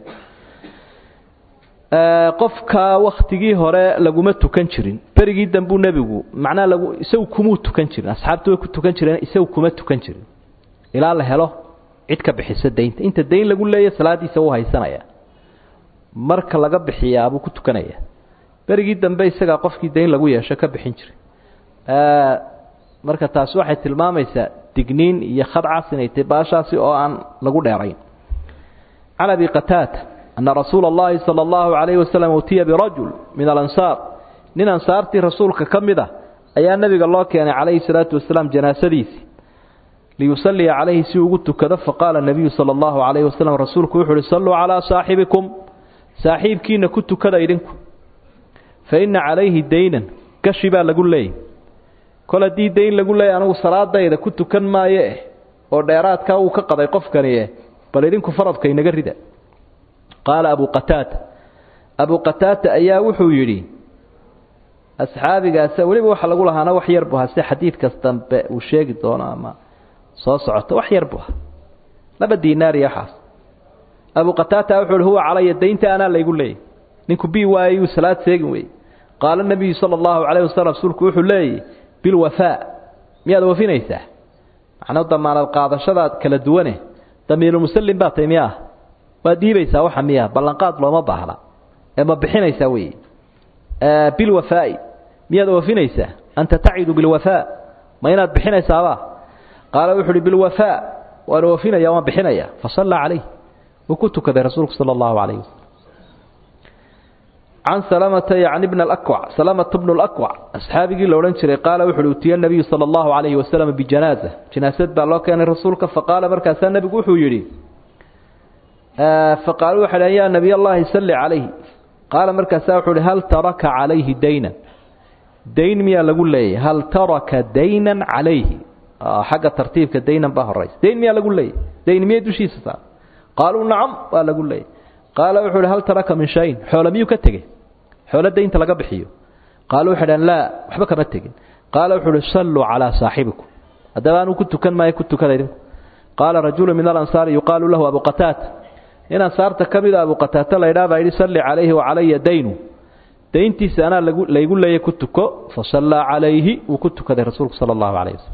qofka waktigii hore laguma tukan jirin berigii dambuu nebigu macnaha lagu isagu kumuu tukan jirin asxaabtu way ku tukan jireen isagu kuma tukan jirin ilaa la helo cid ka bixisa daynta inta dayn lagu leeya salaadiisa uu haysanaya marka laga bixiyaabuu ku tukanaya berigii dambe isagaa qofkii dayn lagu yeesho ka bixin jiray marka taasi waxay tilmaamaysaa digniin iyo khadcas inay tahy baashaasi oo aan lagu dheerayn can abi qataada ana rasuula اllahi salى اllahu عalayhi wasalam utiya birajul min alansaar nin ansaartii rasuulka ka mid ah ayaa nebiga loo keenay calayhi salaatu wasalaam janaasadiisii liyusaliya calayhi si ugu tukado faqaala nabiyu sala allahu calayhi wasalam rasuulku wuxu uhi salluu calaa saaxibikum saaxiibkiina ku tukada idhinku fa inna calayhi daynan gashi baa lagu leeyay kol haddii dayn lagu leeyay anugu salaadayda ku tukan maayo eh oo dheeraadkaa uu ka qaday qofkani eh bal idinku faradka inaga rida qaala abu qataada abu qataada ayaa wuxuu yidhi asxaabigaas weliba waxa lagu lahaana wax yar bu hase xadiidkas dambe uu sheegi doono ama soo socoto wax yar bu ha laba dinaariy waxaas abu qataada wuxuu hi huwa calaya daynta anaa laygu leeyay ninku bi waayayuu salaad seegin weyey qaala nabiyu sala allahu calayh wasalam rasuulku wuxuu leeyay bilwafaa miyaad wafinaysaa macnaa damaanad qaadashadaad kala duwane damiirulmusallim baa tay miyaah waad dhiibaysaa waxa miya ballanqaad looma baahna ee ma bixinaysaa weeye bilwafaa'i miyaad wafinaysaa anta tacidu bilwafaa ma inaad bixinaysaaba qaala wuxu uhi bilwafaa waan wafinaya waan bixinaya fasallaa calayh wuu ku tukaday rasuulku sala allahu calayh wasalam can salamata yacni bna alakwac salamata bnu lakwac asxaabigii la odhan jiray qaala wuxu uhi utiya nabiyu sala allahu calayhi wasalam bijanaaza janaasad baa loo keenay rasuulka faqaala markaasaa nebigu wuxuu yidhi faqaaluu waxay dhaheen yaa nabiy allahi salli calayhi qaala markaasaa wuxuu uhi hal taraka calayhi daynan dayn miyaa lagu leeyahy hal taraka daynan calayhi xagga tartiibka daynan baa horaysa dayn miyaa lagu leeyahy dayn miyay dushiisa saar qaaluu nacam waa lagu leeyahy qaala wuxuu uhi hal taraka min shayin xoolo miyuu ka tegey xoolo daynta laga bixiyo qaaluu waxay dhaheen laa waxba kama tegin qaala wuxuu uhi salluu calaa saaxibikum haddaba anuu ku tukan maayo ku tukada idinku qaala rajulu min alansaari yuqaalu lahu abu qataata in ansaarta ka mida abu qataata laydhaa baa yidhi salli calayhi wacalaya daynu dayntiisa anaa lagu laygu leeyay ku tuko fasallaa calayhi wuu ku tukaday rasuulku sala allahu calayh wasalam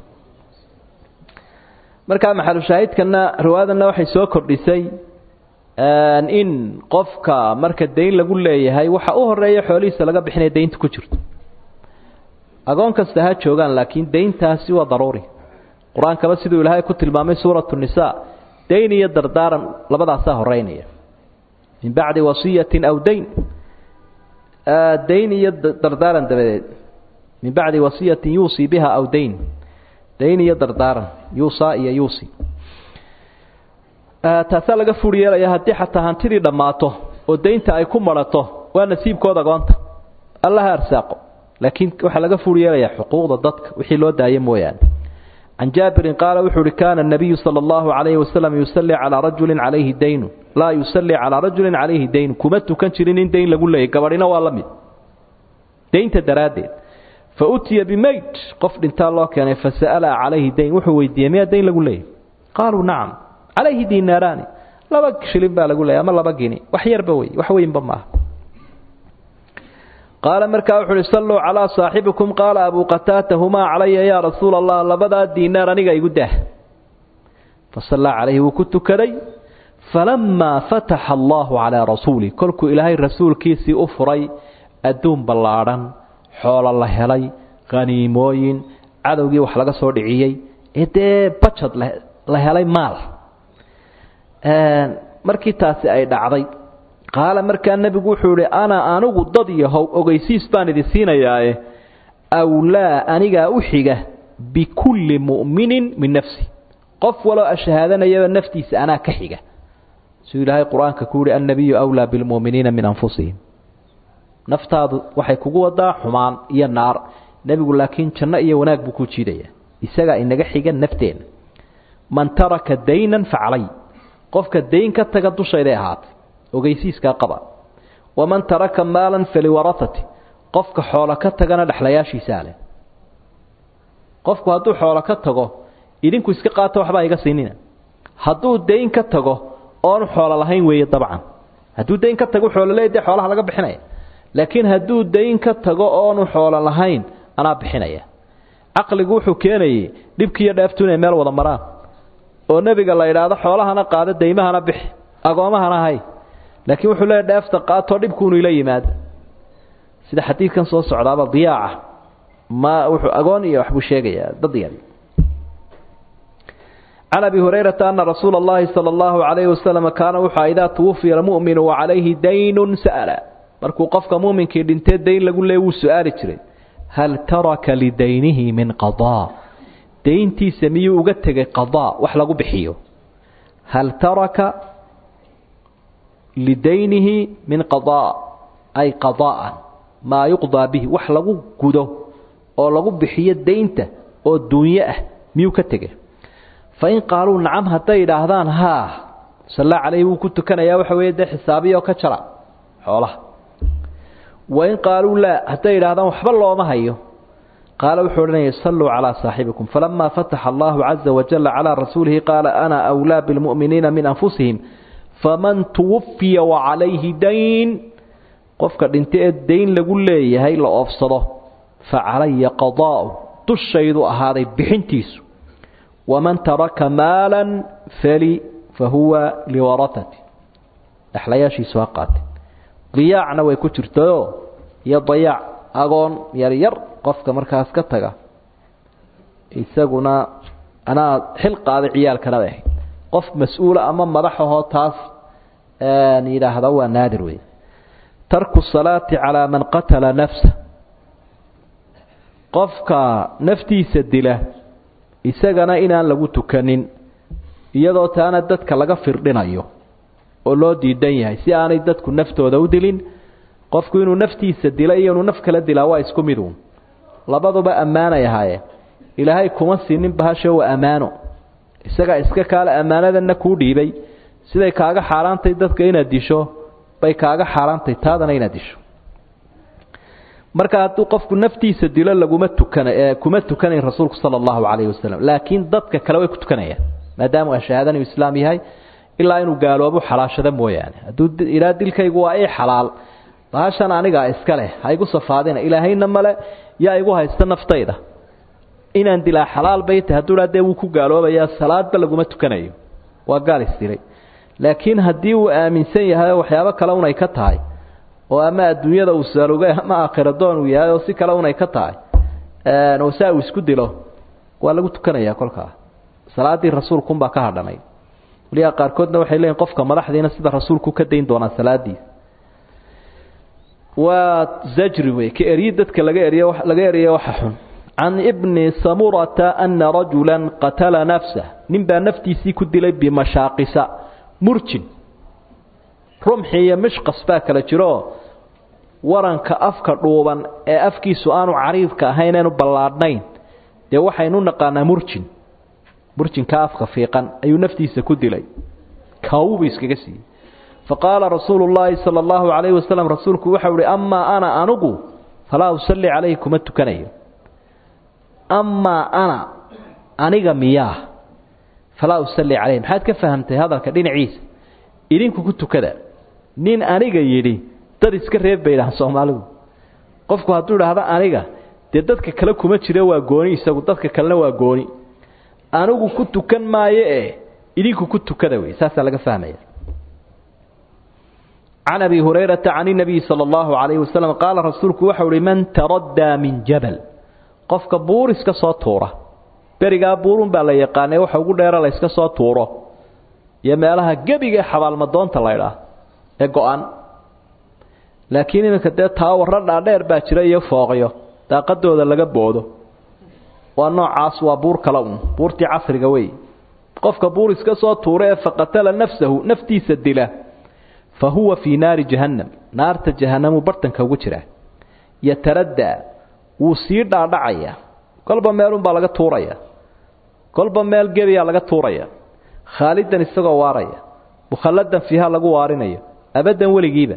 markaa maxalushaahidkana riwaayadanna waxay soo kordhisay in qofka marka dayn lagu leeyahay waxa u horeeya xoolihiisa laga bixinaya daynta ku jirto agoon kasta ha joogaan laakiin dayntaasi waa daruuri qur-aankaba siduu ilaahay ku tilmaamay suuratu nisaa dayn iyo dardaaran labadaasaa horeynaya min bacdi wasiyatin aw dayn dayn iyo dardaaran dabadeed min bacdi wasiyatin yuusii biha aw dayn dayn iyo dardaaran yuusaa iyo yuusi taasaa laga fur yeelaya haddii xataa hantidii dhammaato oo daynta ay ku marato waa nasiibkooda agoonta allaha arsaaqo laakiin waxaa laga fuur yeelayaa xuquuqda dadka wixii loo daayo mooyaane can jaabirin qaala wuxuu uhi kaana nabiyu sala allahu calayhi wasalam yusallii calaa rajulin calayhi daynun laa yusallii calaa rajulin calayhi daynun kuma tukan jirin in dayn lagu leeyay gabadhina waa la mid daynta daraaddeed fa utiya bimeyd qof dhintaa loo keenay fasa'ala calayhi dayn wuxuu weydiiyey miyaa dayn lagu leeyay qaaluu nacam calayhi diinaaraani laba shilin baa lagu leeyay ama laba gini wax yarba wey wax weynba maaha qaala markaa wuxu uhi salluu calaa saaxibikum qaala abuu qataata humaa calaya yaa rasuula allah labadaa diinaar aniga igu dah fasallaa calayhi wuu ku tukaday falamaa fataxa allaahu calaa rasuulih kolkuu ilaahay rasuulkiisii u furay adduun ballaadhan xoolo la helay khaniimooyin cadowgii wax laga soo dhiciyey ee dee bajad la helay maal markii taasi ay dhacday qaala markaa nebigu wuxuu ihi ana anigu dad yahow ogeysiis baan idin siinayaae awlaa anigaa u xiga bikulli mu'minin min nafsi qof waloo ashahaadanayaba naftiisa anaa ka xiga siduu ilaahay qur-aanka ku yihi annabiyu awlaa bilmu'miniina min anfusihim naftaadu waxay kugu wadaa xumaan iyo naar nebigu laakiin janno iyo wanaag buu ku jiidaya isagaa inaga xiga nafteenna man taraka daynan facalay qofka dayn ka taga dushayday ahaatay ogeysiiskaa qaba waman taraka maalan faliwarahati qofka xoolo ka tagana dhexlayaashiisaa leh qofku hadduu xoolo ka tago idinku iska qaato waxbaa iga siinina hadduu dayn ka tago oonu xoolo lahayn weeye dabcan hadduu dayn ka tago xoolo leey dee xoolaha laga bixinaya laakiin hadduu dayn ka tago oonu xoolo lahayn anaa bixinaya caqligu wuxuu keenayey dhibkiiyo dheeftu inay meel wada maraan oo nebiga la idhaahdo xoolahana qaado daymahana bixi agoomahana hay laakiin wuxuu leeya dheefta qaatoo dhibkuunu ila yimaado sida xadiidkan soo socdaaba diyaaca ma wuxuu agoon iyo waxbuu sheegayaa dad yar can abi hurayrata ana rasuula اllahi salى اllahu عalayhi wasalam kaana wuxua idaa twufiya almu'minu wacalayhi daynun sa'ala markuu qofka muuminkii dhintee dayn lagu leey wuu su-aali jiray hal taraka lidaynihi min qadaa dayntiisa miyuu uga tegay qadaa wax lagu bixiyo hal taraka lidaynihi min qadaa ay qadaa'an maa yuqdaa bihi wax lagu gudo oo lagu bixiyo daynta oo duunyo ah miyuu ka tegay fa in qaaluu nacam hadday idhaahdaan haa salla calayhi wuu ku tukanayaa waxa weeye dee xisaabiyo ka jara xoolaha wain qaaluu laa hadday idhahdaan waxba looma hayo qaala wuxuu odhanaya salluu calaa saaxibikum falamaa fataxa allahu caza wajalla calaa rasuulihi qaala ana awlaa bilmu'miniina min anfusihim faman tuwafiya wacalayhi dayn qofka dhinta ee dayn lagu leeyahay la oofsado fa calaya qadaa'u dushaydu ahaaday bixintiisu waman taraka maalan fali fa huwa liwaratati dhexlayaashiisu ha qaatay diyaacna way ku jirtayoo iyo dayaac agoon yaryar qofka markaas ka taga isaguna anaa xil qaaday ciyaalkana bay ahayd qof mas-uula ama madaxahoo taas yidhaahda waa naadir wey tarku salaati calaa man qatala nafsa qofka naftiisa dila isagana inaan lagu tukanin iyadoo taana dadka laga firdhinayo oo loo diidan yahay si aanay dadku naftooda u dilin qofku inuu naftiisa dila iyo inuu naf kala dilaa waa isku mid uun labaduba ammaanay ahaayeen ilaahay kuma siinin bahasho waa ammaano isagaa iska kaale ammaanadanna kuu dhiibay siday kaaga xaaraantay dadka inaad disho bay kaaga xaaraantay taadana inaad disho marka hadduu qofku naftiisa dilo laguma tukan kuma tukanayn rasuulku sala allahu calayhi wasalam laakiin dadka kale way ku tukanayaan maadaama shahaadanu islaam yahay ilaa inuu gaaloobo xalaashado mooyaane hadduu ilaa dilkaygu waa ii xalaal bahashan anigaa iska leh ha igu safaadina ilaahayna male yaa igu haysta naftayda inaan dilaa xalaal bay tahay hadduu dhaa dee wuu ku gaaloobayaa salaadba laguma tukanayo waa gaal isdilay laakiin haddii uu aaminsan yahay oo waxyaabo kale unay ka tahay oo ama adduunyada uu saalugay ama aakhira doon uu yahay oo si kale unay ka tahay oo saa uu isku dilo waa lagu tukanayaa kolkaa salaaddii rasuulkunbaa ka hadhanay waliyaa qaarkoodna waxay leeyihin qofka madaxdiina sida rasuulku ka dayn doonaa salaadiisa waa zajri wey ka eryi dadka laga eriy laga eriya waxa xun can ibni samurata ana rajula qatala nafsah nin baa naftiisii ku dilay bimashaaqisa murjin rumxi iyo mishqas baa kala jiroo waranka afka dhuuban ee afkiisu aanu cariidka ahayn eenu ballaadhnayn dee waxaynu naqaanaa murjin murjinka afka fiiqan ayuu naftiisa ku dilay kaawubu iskaga siiyey faqaala rasuulu llaahi sala allahu calayhi wasalam rasuulku waxau ihi amaa ana anugu falaa usalli calayhi kuma tukanayo amaa ana aniga miyaa falaa usalli calayhi maxaad ka fahamtay hadalka dhinaciisa idinku ku tukada nin aniga yidhi dad iska reeb bay idhahaan soomaalidu qofku hadduu idhaahdo aniga dee dadka kale kuma jira waa gooni isagu dadka kalena waa gooni anigu ku tukan maayo ee idinku ku tukada wey saasaa laga fahmaya can abi hurayrata can inabiyi sala allahu calayhi wasalam qaala rasuulku waxau ihi man taraddaa min jabal qofka buur iska soo tuura berigaa buurun baa la yaqaanay waxa ugu dheera la yska soo tuuro iyo meelaha gebiga ee xabaalmadoonta laydhaah ee go-an laakiin iminka dee taawarra dhaadheer baa jira iyo fooqyo daaqadooda laga boodo waa noocaas waa buur kale un buurtii casriga wey qofka buur iska soo tuura ee faqatala nafsahu naftiisa dila fa huwa fii naari jahannam naarta jahanamuu bartanka ugu jiraa yataraddaa wuu sii dhaadhacayaa kolba meelunbaa laga tuuraya kolba meel gebiyaa laga tuuraya khaalidan isagoo waaraya mukhalladan fiiha lagu waarinayo abaddan weligiiba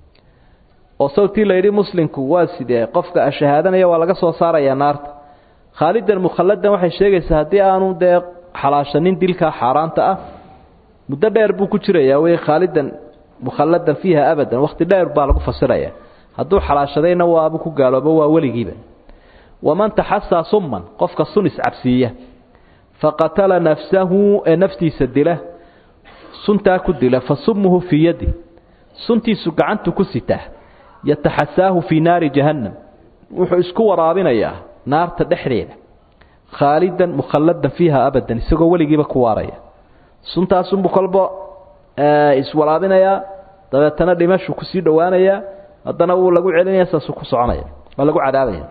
oo sawtii layidhi muslimku waa sidee qofka ashahaadanaya waa laga soo saarayaa naarta khaalidan mukhalladan waxay sheegaysaa haddii aanu dee xalaashanin dilkaa xaaraanta ah muddo dheer buu ku jirayaa wey khaalidan mukhalladan fiiha abadan wakhti dheer baa lagu fasiraya hadduu xalaashadayna waabu ku gaaloobo waa weligiiba waman taxasaa summan qofka sun iscabsiiya faqatala nafsahu ee naftiisa dila suntaa ku dila fa sumuhu fii yadi suntiisu gacantu ku sitaa yataxasaahu fii naari jahannam wuxuu isku waraabinayaa naarta dhexdeeda khaalidan mukhalladan fiiha abadan isagoo weligiiba ku waaraya suntaasunbuu kolba iswaraabinayaa dabeetana dhimashuu kusii dhowaanayaa haddana wuu lagu celinaya saasuu ku soconaya waa lagu cadaabaya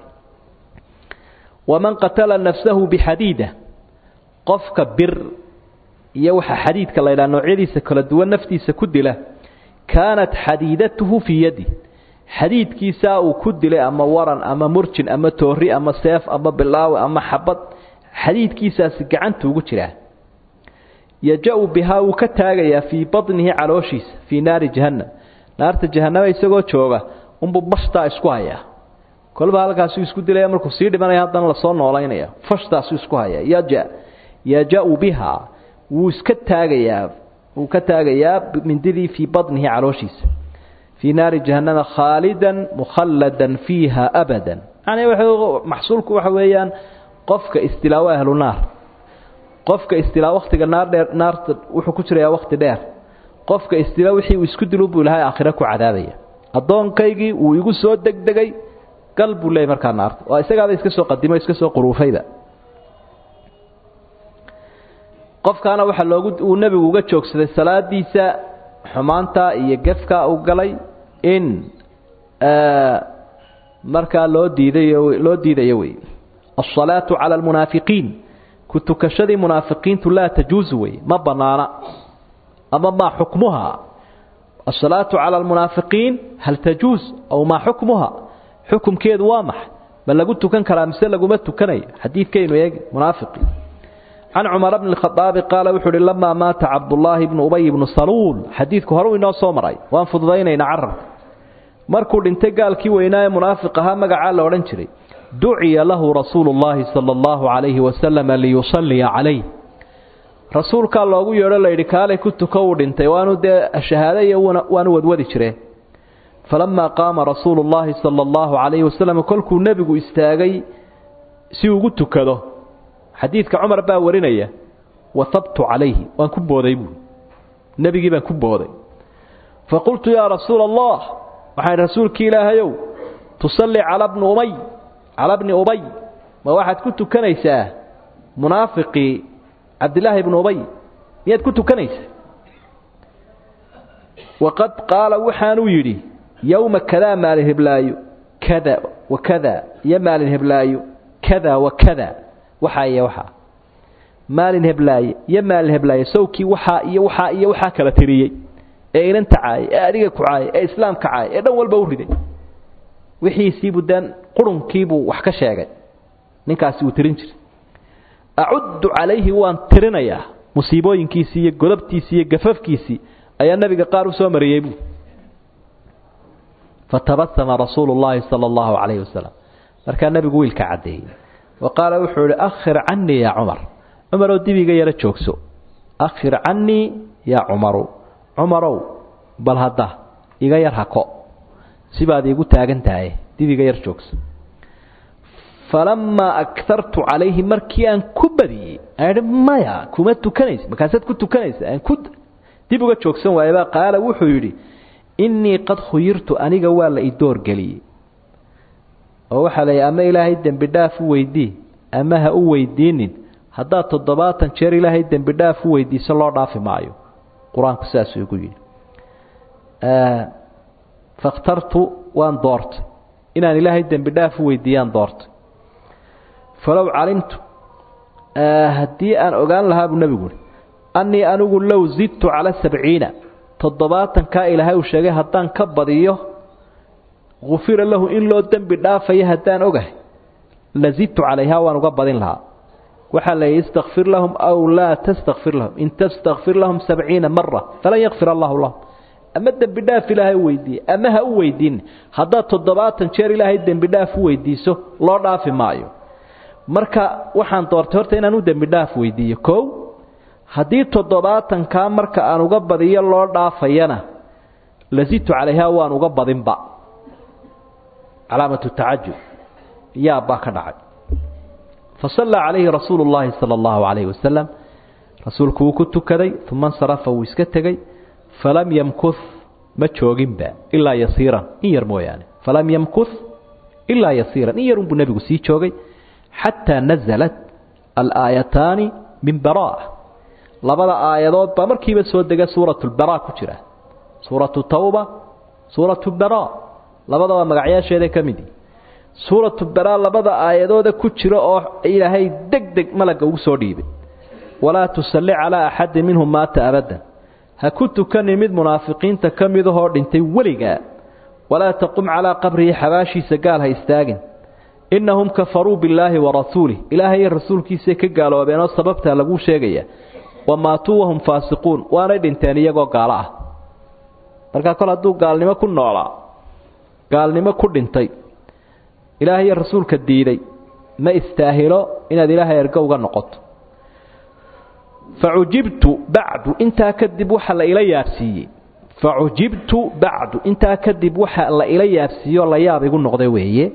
waman qatala nafsahu bixadiida qofka bir iyo waxa xadiidka la ydhaha noocyadiisa kala duwan naftiisa ku dila kaanat xadiidatuhu fii yadi xadiidkiisaa uu ku dilay ama waran ama murjin ama toori ama seef ama bilaawe ama xabad xadiidkiisaasi gacanta ugu jiraa yaja-u bihaa wuu ka taagayaa fii badnihi calooshiisa fii naari jahannam naarta jahanama isagoo jooga unbuu bashtaa isku hayaa kolba halkaasuu isku dilaya markuu sii dhimanaya haddana lasoo noolaynaya fashtaasuu isku hayaa yaja yaja-u bihaa wuu iska taagayaa wuu ka taagayaa mindidii fii badnihi calooshiisa fii naari jahannama khaalidan mukhalladan fiiha abadan yani maxsuulku waxa weeyaan qofka istilaawo ahlu naar qofka istilaa waktiga naar dheer naarta wuxuu ku jirayaa wakti dheer qofka istilaa wixii uu isku dilu buu ilahay aakhire ku cadaabaya addoonkaygii wuu igu soo degdegay gal buu leeyay markaa naarta waa isagaaba iska soo qadimo iska soo quruufayba qofkaana waxaa loogu uu nebigu uga joogsaday salaadiisa xumaanta iyo gefka uu galay in markaa loo diidayo loo diidayo wey alsalaatu cala almunaafiqiin ku tukashadii munaafiqiintu laa tajuusu wey ma banaana ama maa xukmuha asalaatu cala almunaafiqiin hal tajuus aw maa xukmuha xukumkeedu waa maxay ma lagu tukan karaa mise laguma tukanayo xadiidkaynu eegi munaafiqi can cumar bni اkhadaabi qaala wuxuu uhi lamaa maata cabdullaahi bnu ubay bnu saluul xadiidku horeu inoo soo maray waan fududaynaynaa carabka markuu dhintay gaalkii weynaa ee munaafiq ahaa magacaa la odhan jiray duciya lahu rasuulu اllaahi sala اllahu calayhi wasalama liyusaliya calayh rasuulkaa loogu yeedho layidhi kaalay ku tuko uu dhintay waanu dee shahaado iyo waanu wadwadi jireen falamaa qaama rasuulu اllaahi sala اllahu calayhi wasalam kolkuu nebigu istaagay si ugu tukado xadiidka cumar baa warinaya wahabtu calayhi waan ku booday buui nebigii baan ku booday faqultu yaa rasuula allah waxaan rasuulkii ilaahayow tusalli cala bni umay cala bni ubay ma waxaad ku tukanaysaa munaafiqii cabdillaahi bni ubay miyaad ku tukanaysaa waqad qaala waxaanuu yidhi yowma kadaa maalin heblaayo kada wa kada iyo maalin heblaayo kada wa kada waxaa iyo waxaa maalin heblaaye iyo maalin heblaaye sawkii waxaa iyo waxaa iyo waxaa kala tiriyey ee inan tacaayay ee adiga ku caayay ee islaam ka caayay ee dhan walba u riday wixiisiibuu dee qurunkiibuu wax ka sheegay ninkaasi uu tirin jiray acuddu calayhi waan tirinayaa musiibooyinkiisii iyo godobtiisii iyo gafafkiisii ayaa nebiga qaar u soo mariyey buu fatabasama rasuulu llaahi sala allahu calayhi wasalam markaa nebigu wiilka caddeeyey wa qaala wuxuu ihi akhir canii yaa cumar cumarow dibiga yaro joogso akhir canii yaa cumaru cumarow bal hadda iga yar hako sibaad iigu taagan tahay dibiga yar joogso falamaa akartu calayhi markii aan ku badiyey aan maya kuma tukanaysa markaasaad ku tukanaysa aan ku dib uga joogsan waayabaa qaala wuxuu yidhi innii qad khuyirtu aniga waa la idoorgeliyey oo waxaa layihi ama ilaahay dembi dhaaf u weydii ama ha u weydiinin haddaad toddobaatan jeer ilaahay dembi dhaaf u weydiiso loo dhaafi maayo qur-aanku saasuu igu yidhi fakhtartu waan doortay inaan ilaahay dembi dhaaf u weydiiyaan doortay falow calimtu haddii aan ogaan lahaa buu nebigu uhi annii anigu low zidtu cala sabciina toddobaatankaa ilaahay uu sheegay haddaan ka badiyo gufira lahu in loo dembi dhaafayo haddaan ogahay la zidtu calayhaa waan uga badin lahaa waxaa la yidhi istakfir lahum aw laa tastakfir lahum in tastakfir lahum sabciina mara falan yakfir allahu lahum ama dembi dhaaf ilaahay u weydiiye ama ha u weydiin haddaad toddobaatan jeer ilaahay dembi dhaaf u weydiiso loo dhaafi maayo marka waxaan doortay horta inaan u dembi dhaaf weydiiyo kow haddii toddobaatankaa marka aan uga badiyo loo dhaafayana lazidtu calayhaa waan uga badinba calaamatu tacajub yaabbaa ka dhacay fasallaa calayhi rasuulu llaahi sala allahu calayhi wasalam rasuulku wuu ku tukaday uma insarafa wuu iska tegey falam yamkuh ma jooginba ilaa yasiiran in yar mooyaane falam yamkuh ilaa yasiiran in yarunbuu nebigu sii joogay xataa nazalat alaayataani min baraa labada aayadood baa markiiba soo dega suuratu lbaraa ku jira suuratu tawba suuratu baraa labadaba magacyaasheeda ka midi suuratu baraa labada aayadooda ku jira oo ilaahay deg deg malagga ugu soo dhiibay walaa tusalli calaa axadin minhum maata abadan ha ku tukanin mid munaafiqiinta ka midahoo dhintay weligaa walaa taqum calaa qabrihi xabaashiisa gaal ha istaagin innahum kafaruu billaahi wa rasuulih ilaahay iyo rasuulkiisay ka gaaloobeenoo sababtaa laguu sheegaya wa maatuu wahum faasiquun waanay dhinteen iyagoo gaalo ah markaa kol hadduu gaalnimo ku noolaa gaalnimo ku dhintay ilaahay iyo rasuulka diiday ma istaahilo inaad ilaahay ergo uga noqoto facujibtu bacdu intaa kadib waxa la ila yaabsiiyey facujibtu bacdu intaa kadib waxa la ila yaabsiiyeoo la yaab igu noqday weeye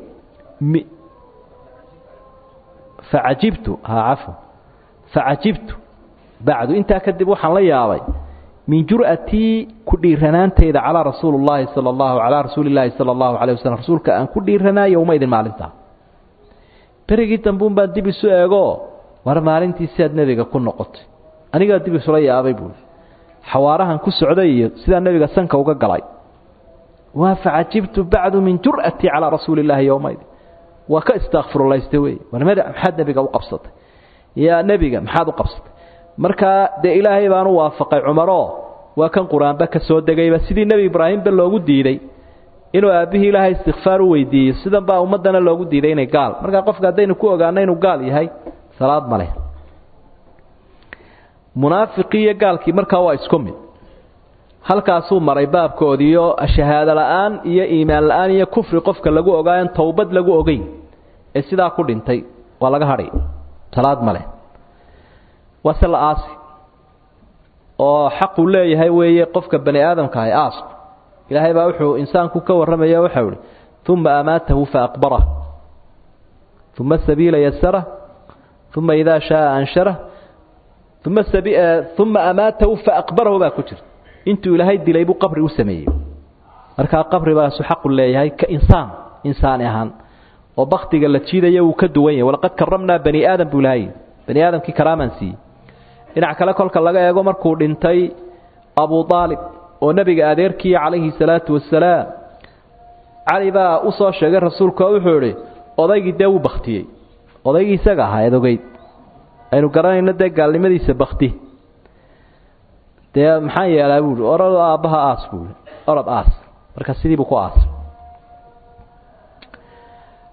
facajibtu ha cafwan facajibtu bacdu intaa kadib waxaan la yaabay min jur'atii ku dhiiranaantayda calaa rasuuli llaahi sala allahu calaa rasuuli llaahi sala allahu calay waslm rasuulka aan ku dhiiranaa yowma idin maalintaa berigii dambuun baan dib isu eegoo war maalintii sidaad nebiga ku noqotay anigaa dib isula yaabay buui xawaarahan ku socday iyo sidaa nebiga sanka uga galay waa facajibtu bacdu min jur'atii calaa rasuuli llaahi yowmaidin waa ka istakfirulaysta wey war maxaad nebiga u qabsatay yaa nebiga maxaad u qabsatay markaa dee ilaahay baan u waafaqay cumaroo waa kan qur-aanba ka soo degayba sidii nebi ibraahimba loogu diiday inuu aabbihii ilaahay istikfaar u weydiiyo sidan baa ummaddana loogu diiday inay gaal markaa qofka haddaynu ku ogaano inuu gaal yahay salaad ma leh munaafiqii iyo gaalkii markaa waa isku mid halkaasuu maray baabkoodiioo shahaado la-aan iyo iimaan la-aan iyo kufri qofka lagu ogaayan towbad lagu ogeyn ee sidaa ku dhintay waa laga hadhay salaad ma leh waa se la aasi oo xaquu leeyahay weeye qofka bani aadamka ahay aasku ilaahay baa wuxuu insaanku ka warramaya waxau ihi uma amaatahu faaqbarah uma sabiila yasarah uma idaa shaaa anshara uma uma amaatahu faaqbarahu baa ku jirta intuu ilaahay dilay buu qabri u sameeyey markaa qabribaasu xaqu leeyahay ka insaan insaani ahaan oo baktiga la jiidaya wuu ka duwan yahay walaqad karamnaa bani aadam buu ilahay bani aadamkii karaamaan siiyey dhinac kale kolka laga eego markuu dhintay abu aalib oo nebiga adeerkiiya calayhi salaatu wasalaam cali baa u soo sheegay rasuulku oo wuxuu idhi odaygii dee wuu baktiyey odaygii isaga ahaa eed ogeyd aynu garanayno dee gaalnimadiisa bakti dee maxaan yeelaa buuhi orad aabbaha aas buuhi orod aas marka sidiibuu ku aasay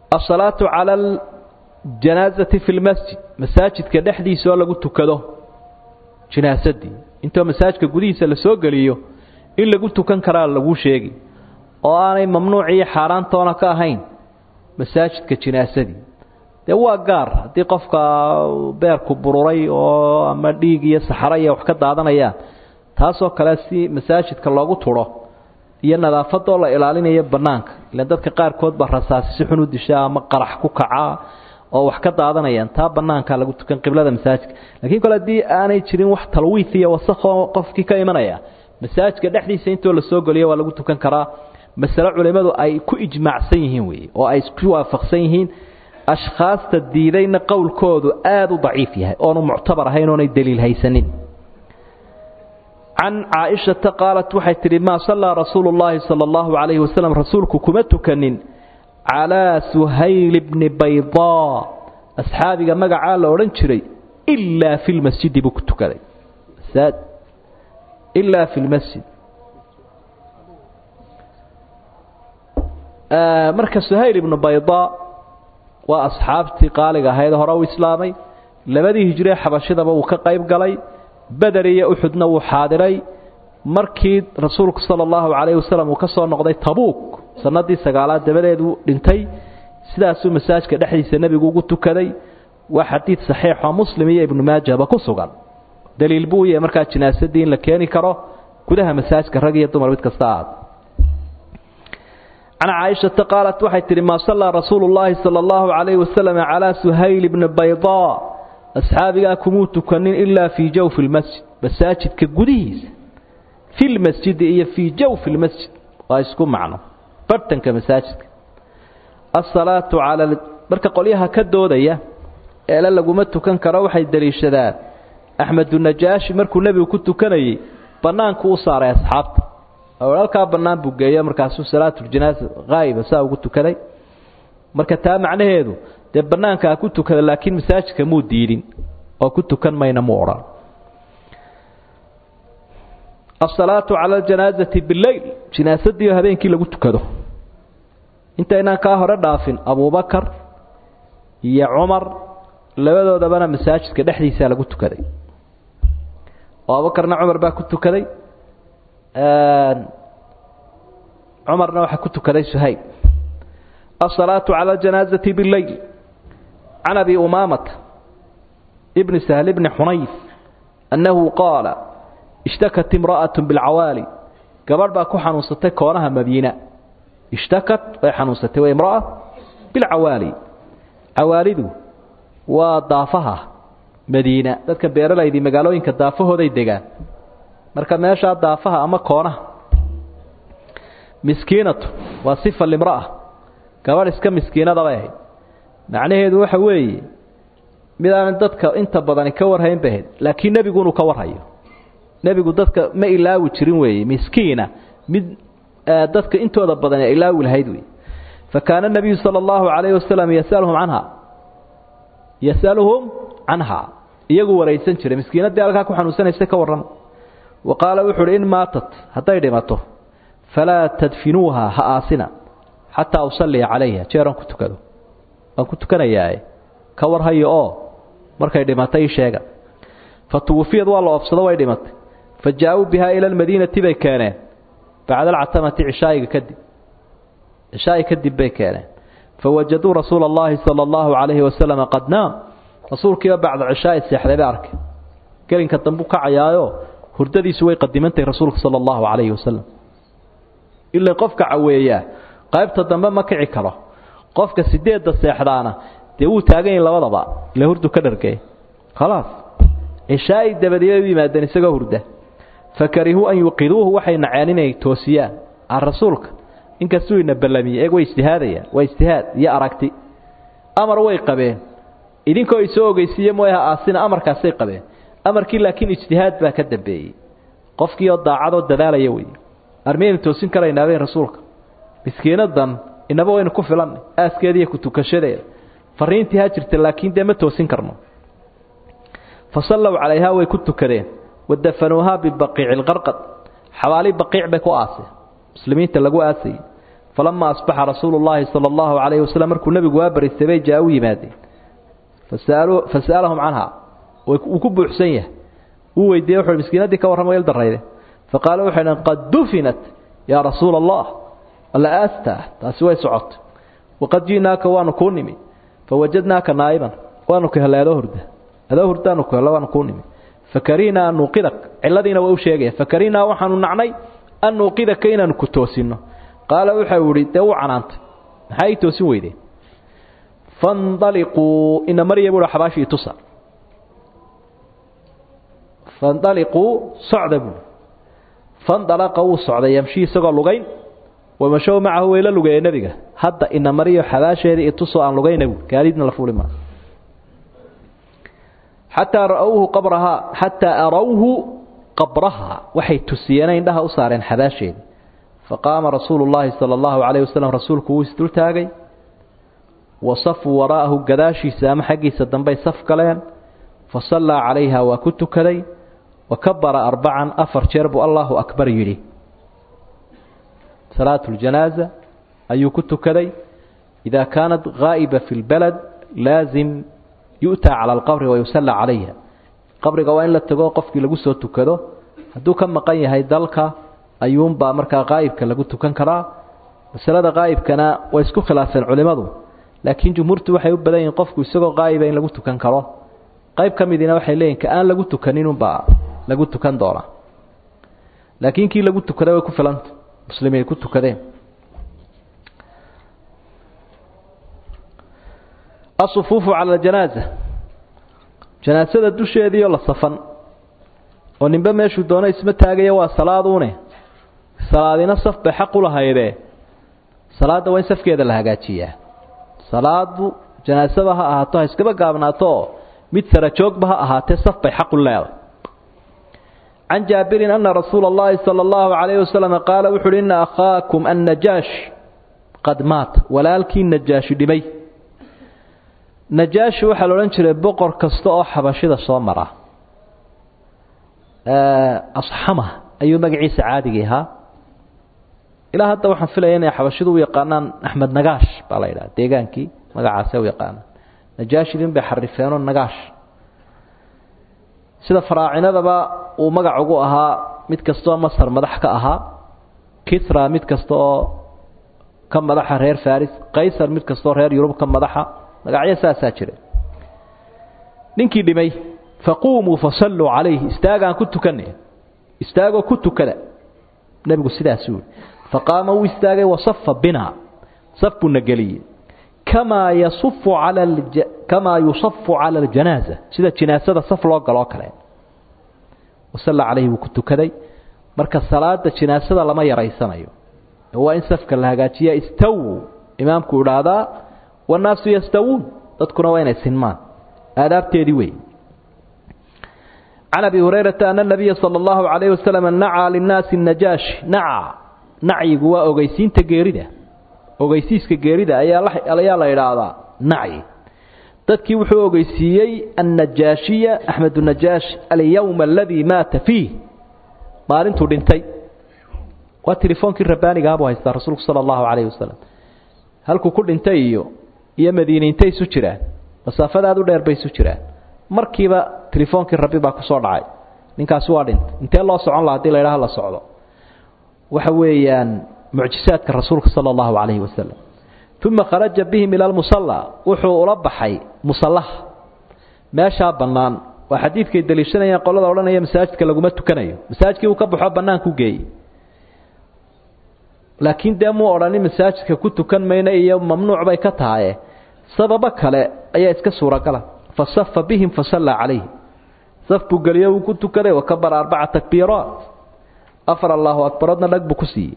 asalaatu cala aljanaasati fi lmasjid masaajidka dhexdiisa oo lagu tukado jinaasadii intoo masaajidka gudihiisa la soo geliyo in lagu tukan karaa laguu sheegi oo aanay mamnuuc iyo xaaraantoona ka ahayn masaajidka jinaasadii dee waa gaar haddii qofka beerku bururay oo ama dhiig iyo saxaro iyo wax ka daadanayaan taasoo kale si masaajidka loogu turo iyo nadaafadoo la ilaalinayo bannaanka ilaan dadka qaarkood baa rasaasi si xun u dishaa ama qarax ku kacaa oo wax ka daadanayaan taa bannaanka lagu tukan qiblada masaajidka laakiin kole haddii aanay jirin wax talwiif iyo wasakoo qofkii ka imanaya masaajidka dhexdiisa intoo la soo geliyo waa lagu tukan karaa masale culimmadu ay ku ijmaacsan yihiin weeye oo ay isku waafaqsan yihiin ashkhaasta diidayna qowlkoodu aada u daciif yahay oonu muctabar ahayn oonay daliil haysanin can caaishata qaalat waxay tidhi maa sallaa rasuulu llaahi sala allahu calayhi wasalam rasuulku kuma tukanin calaa suhayl bni baydaa asxaabiga magacaa la odhan jiray ilaa fi lmasjidi buu ku tukaday ilaa fi lmasjid marka suhayl ibnu baydaa waa asxaabtii qaaliga ahayd hore u islaamay labadii hijree xabashidaba wuu ka qayb galay beder iyo uxudna wuu xaadiray markii rasuulku sala allahu calayhi wasalam uu ka soo noqday tabuuk sanadii sagaalaad dabadeedu dhintay sidaasuu masaajka dhexdiisa nebigu ugu tukaday waa xadiid saxiixoo muslim iyo ibnu maajahba ku sugan daliil buu yahay markaa jinaasadii in la keeni karo gudaha masaajka rag iyo dumar mid kasta aad can caaishata qaalat waxay tidhi maa sallaa rasuulu llaahi sala allahu calayhi wasalam calaa suhayl bni baydaa asxaabigaa kumuu tukanin ilaa fii jawfi lmasjid masaajidka gudihiisa fi lmasjidi iyo fii jawfi lmasjid waa isku macno bartanka masaajidka asalaatu cala marka qolyaha ka doodaya eele laguma tukan karo waxay deliishadaan axmedunajaashi markuu nebigu ku tukanayey bannaanku u saaray asxaabta halkaa bannaan buu geeyo markaasuu salaatuljanaasa haa'iba saa ugu tukaday marka taa macnaheedu dee bannaanka ha ku tukada laakiin masaajidka muu diidin oo ku tukan mayna muu odhan asalaatu cala aljanaasati bileyl jinaasadii habeenkii lagu tukado intaynaan kaa hore dhaafin abuubakar iyo cumar labadoodabana masaajidka dhexdiisaa lagu tukaday oo abubakarna cumar baa ku tukaday cumarna waxaa ku tukaday suhayb asalaatu cala aljanaasati bileyl can abi umaamata bni sahl bni xunayf annahu qaala ishtakat imra'at bilcawaali gabadh baa ku xanuunsatay koonaha madiina ishtakat way xanuunsatay waa imra'a bilcawaali cawaalidu waa daafaha madiina dadka beeralaydii magaalooyinka daafahooday degaan marka meeshaa daafaha ama koonaha miskiinatu waa sifa limra'a gabadh iska miskiinada bay ahayd macnaheedu waxa weeye mid aanan dadka inta badani ka warhayn bay ahayd laakiin nebigu inuu ka warhayo nebigu dadka ma ilaawi jirin weeye miskiina mid dadka intooda badani ay ilaawi lahayd wey fa kaana nebiyu sala allahu calayhi wasalam yasaluhum canha yasaluhum canha iyagu waraysan jiray miskiinaddii halkaa ku xanuunsanaysa ka warrama wa qaala wuxu uhi in maatat hadday dhimato falaa tadfinuuha ha aasina xataa usalliya calayha jeeran ku tukado waan ku tukanayaae ka warhayo oo markay dhimatay ii sheega fa tuwufiyad waa la oofsado way dhimatay fa jaa-uu bihaa ila almadiinati bay keeneen bacda alcatamati cishaa'iga kadib cishaa'i kadib bay keeneen fa wajaduu rasuula allahi sala allahu calayhi wasalama qad naam rasuulkiiba bacda cishaa'i seexday bay arkay gelinka dambu kacayaayo hurdadiisu way qadimantahay rasuulka sala allahu calayhi wasalam ila qofka caweeyaa qaybta dambe ma kici karo qofka sideedda seexdaana dee wuu taagan yahi labadaba ila hurdu ka dhargey khalaas cishaa'i dabadiibay u yimaadeen isagoo hurda fa karihuu an yuqiduuhu waxay naceen inay toosiyaan aan rasuulka inkastuu ina ballamiyey eeg way ijtihaadayaan waa ijtihaad iyo aragti amar way qabeen idinkoo isoo ogeysiiye mooyaha aasina amarkaasay qabeen amarkii laakiin ijtihaad baa ka dambeeyey qofkii oo daacadoo dadaalaya wey armiyaynu toosin karaynaabeen rasuulka miskiinadan inaba waynu ku filannay aaskeeda iyo ku tukashadeeda fariintii ha jirta laakiin dee ma toosin karno fa sallow calayhaa way ku tukadeen wadafanuuhaa bibaqiici lqarqad xabaali baqiic bay ku aaseen muslimiinta lagu aasayey falama asbaxa rasuulu llaahi sala allahu calayhi wasalam markuu nebigu waa baristay bay jaa u yimaadeen fasa'alahum canha wuu ku buuxsan yahay wuu weydiiyey wuxu miskiinadii ka warrama il darayde faqaala waxay dhaheen qad dufinat yaa rasuula allah alla aastaa taasi way socotay waqad ji'naaka waanu kuu nimi fawajadnaaka naa'iban waanu ka helay adoo hurda adoo hurdaanu ku hello waanu kuu nimi fakarihnaa an nuuqidak cilladiina waa u sheegaya fakarihnaa waxaanu nacnay an nuuqidaka inaanu ku toosinno qaala wuxau idhi dee u canaantay maxaa ii toosin weydeen fandaliquu ina marya buuhi xabaashii tusa fandaliquu socda buuhi fandalaqa wuu socday yamshii isagoo lugayn wamashow macahu way la lugeeye nebiga hadda ina mariyo xabaasheedii itusoo aan lugayna buui gaadiidna la fuuli maa xataa ra'owhu qabrahaa xataa arawhu qabrahaa waxay tusiyeen indhaha u saareen xabaasheedii faqaama rasuulu llaahi sala allahu calayh wasalam rasuulku wuu isdultaagay wa safuu waraa'ahu gadaashiisa ama xaggiisa dambey saf galeen fa sallaa calayha waa ku tukaday wa kabara arbacan afar jeer buu allaahu akbar yidhi salaatu ljanaaza ayuu ku tukaday idaa kaanat haa'iba fi lbalad laasim yu'taa cala alqabri wayusallaa calayha qabriga waa in la tago qofkii lagu soo tukado hadduu ka maqan yahay dalka ayuunbaa markaa qaa'ibka lagu tukan karaa masalada qaa'ibkana way isku khilaafeen culimmadu laakiin jumhuurtu waxay u badan yihiin qofku isagoo qaa'iba in lagu tukan karo qayb ka midiina waxay leeyihin ka aan lagu tukaninunbaa lagu tukan doonaa laakiin kii lagu tukaday way ku filanta muslimiin ku tukadeen asufuufu cala aljanaaza janaasada dusheediioo la safan oo ninbe meeshuu doono isma taagaya waa salaaduune salaadina saf bay xaq u lahaydee salaadda waa in safkeeda la hagaajiyaa salaadu janaasada ha ahaato ha iskaba gaabnaato mid sara joogba ha ahaatee saf bay xaq u leedahay can jaabirin ana rasuula اllahi salى اllahu calayh wasalam qaala wuxu uhi ina akhaakum annajaash qad maata walaalkii najaashi dhimay najaashi waxaa la odhan jiray boqor kasta oo xabashida soo mara asxama ayuu magaciisa caadigii ahaa ilaa hadda waxaan filaya inay xabashidu u yaqaanaan axmed nagaash baa la yidhaha deegaankii magacaase u yaqaanaan najaashidin bay xarifeenoo nagaash sida faraacinadaba uu magac ugu ahaa mid kasta oo masar madax ka ahaa kisra mid kasta oo ka madaxa reer faris qaysar mid kastaoo reer yurub ka madaxa magacyo saasaa jira ninkii dhimay faquumuu fasalluu calayhi istaagaan ku tukanay istaagoo ku tukada nebigu sidaasuu yihi faqaama wuu istaagay wasafa binaa saf buuna geliyey kamaa yasufu cala kamaa yusafu cala aljanaaza sida jinaasada saf loo galoo kale wasalla calayhi wuu ku tukaday marka salaada jinaasada lama yaraysanayo waa in safka la hagaajiya istaw imaamku idhaahdaa wannaasu yastawuun dadkuna waa inay sinmaan aadaabteedii wey can abi hurayrata ana nabiya sala allahu calayhi wasalam nacaa linnaasi najaashi naca nacyigu waa ogeysiinta geerida ogeysiiska geerida ayaa la idhaahdaa nacyi dadkii wuxuu ogeysiiyey annajaashiya axmedu najaash alyowma aladii maata fiih maalintuu dhintay waa tilefoonkii rabbaanigaha buu haystaa rasuulku sala allahu calayhi wasalam halkuu ku dhintay iyo iyo madiine intay isu jiraan masaafada aad u dheer bay isu jiraan markiiba telefoonkii rabbi baa kusoo dhacay ninkaasi waa dhintay intee loo socon laha hadii la ydhaha la socdo waxa weeyaan mucjisaadka rasuulka sala allahu calayhi wasalam uma kharaja bihim ila lmusalla wuxuu ula baxay musallaha meeshaa bannaan waa xadiidkay daliishanayaan qolada odhanaya masaajidka laguma tukanayo masaajidkii uu ka baxo bannaanku geeyey laakiin dee muu odhanin masaajidka ku tukan mayna iyo mamnuuc bay ka tahaye sababo kale ayaa iska suuragala fasafa bihim fasallaa calayhi saf buu geliyo wuu ku tukaday wakabara arbaca takbiiraat afar allahu akbaroodna dhag buu ku siiyey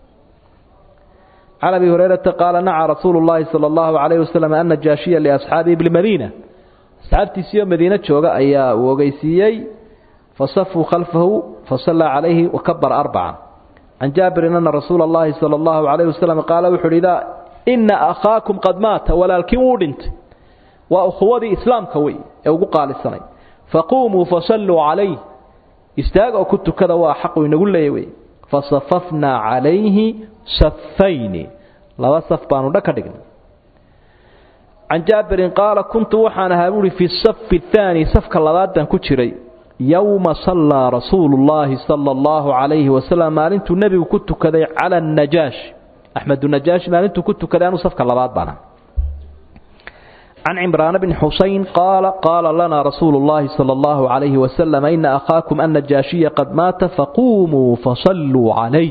can abi hurayrata qaala naca rasuulu llaahi sala allahu calayhi wasalam ana jaashiya liasxaabihi bilmadiina asxaabtiisiioo madiine jooga ayaa uu ogeysiiyey fasafuu khalfahu fasallaa calayhi wakabara arbaca can jaabirin ana rasuula اllahi salى اllahu calayh wasalam qaala wuxu uhi idaa ina akhaakum qad maata walaalkiin wuu dhintay waa ukhuwadii islaamka wey ee ugu qaalisanay faquumuu fasalluu calayh istaag oo ku tukada waa xaqu inagu leeya wey fasafafnaa calayhi safayni laba saf baanu dha ka dhignay can jaabirin qaala kuntu waxaan ahaa buuhi fi safi ahaani safka labaad baan ku jiray yowma sallaa rasuulu llaahi sala allahu calayhi wasalam maalintuu nebigu ku tukaday cala annajaashi axmedunajaashi maalintuu ku tukaday anuu safka labaad baana can cimraan bni xusayn qaala qaala lanaa rasuulu llaahi sala allahu calayhi wasalam ina akhaakum annajaashiya qad maata faquumuu fasalluu calayh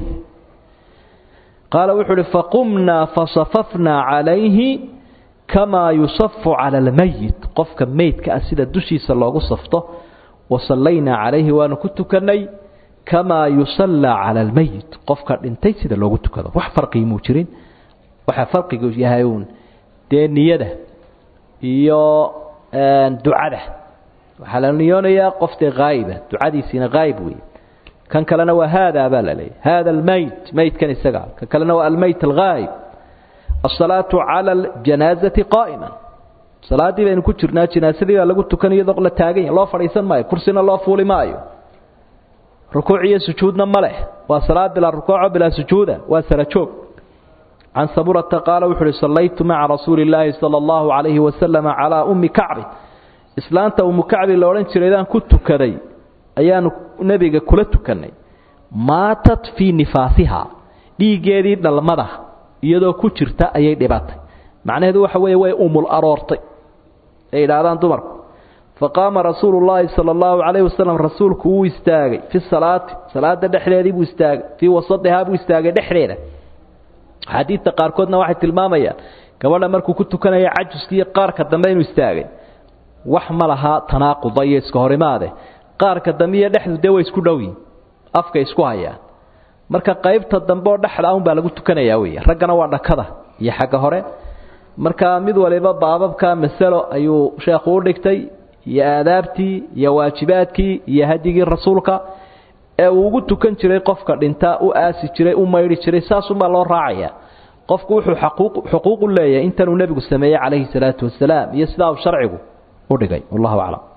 qaala wuxuu uhi faqumnaa fasafafnaa calayhi kamaa yusafu cala almayit qofka meydka ah sida dushiisa loogu safto wasallaynaa calayhi waanu ku tukannay kamaa yusallaa cala almayit qofka dhintay sida loogu tukado wax farqigi muu jirin waxaa farqigu yahay uun dee niyada iyo ducada waxaa la niyoonayaa qof dee haa'iba ducadiisiina haayib wey kan kalena waa haadaa baa la leeyahy haada almayt meydkan isaga kan kalena waa almayt alghaayib asalaatu cala aljanaazati qaa'ima salaaddii baynu ku jirnaa janaasadii baa lagu tukan iyadoo la taagan yahy loo fadhiisan maayo kursina loo fuuli maayo rukuuc iyo sujuudna ma leh waa salaad bilaa rukuuco bilaa sujuuda waa sara joog can saburata qaala wuxu uhi sallaytu maca rasuuli illaahi sala allahu calayhi wasalama calaa ummi kacbi islaanta ummu kacbi la odhan jiraydaan ku tukaday ayaanu nebiga kula tukannay maatat fii nifaasiha dhiiggeedii dhalmada iyadoo ku jirta ayay dhibatay macnaheedu waxa weeye way umul aroortay ay idhaahdaan dumarku faqaama rasuulu llaahi sala allahu calayhi wasalam rasuulku wuu istaagay fi salaati salaada dhexdeedii buu istaagay fii wasadihaa buu istaagay dhexdeeda axaadiidta qaarkoodna waxay tilmaamayaan gabadha markuu ku tukanaya cajuska iyo qaarka dambe inuu istaagay wax ma laha tanaaquda iyo iska horimaade qaarka dambe iyo dhexdu dee way isku dhowyiin afkay isku hayaan marka qaybta dambe oo dhexda un baa lagu tukanayaa wey raggana waa dhakada iyo xagga hore marka mid waliba baababka masalo ayuu sheekhu u dhigtay iyo aadaabtii iyo waajibaadkii iyo hadigii rasuulka ee uu ugu tukan jiray qofka dhintaa u aasi jiray u maydhi jiray saasunbaa loo raacaya qofku wuxuu xuquuq u leeyahay intanuu nebigu sameeyey calayhi salaatu wasalaam iyo sidaa uu sharcigu u dhigay wallahu aclam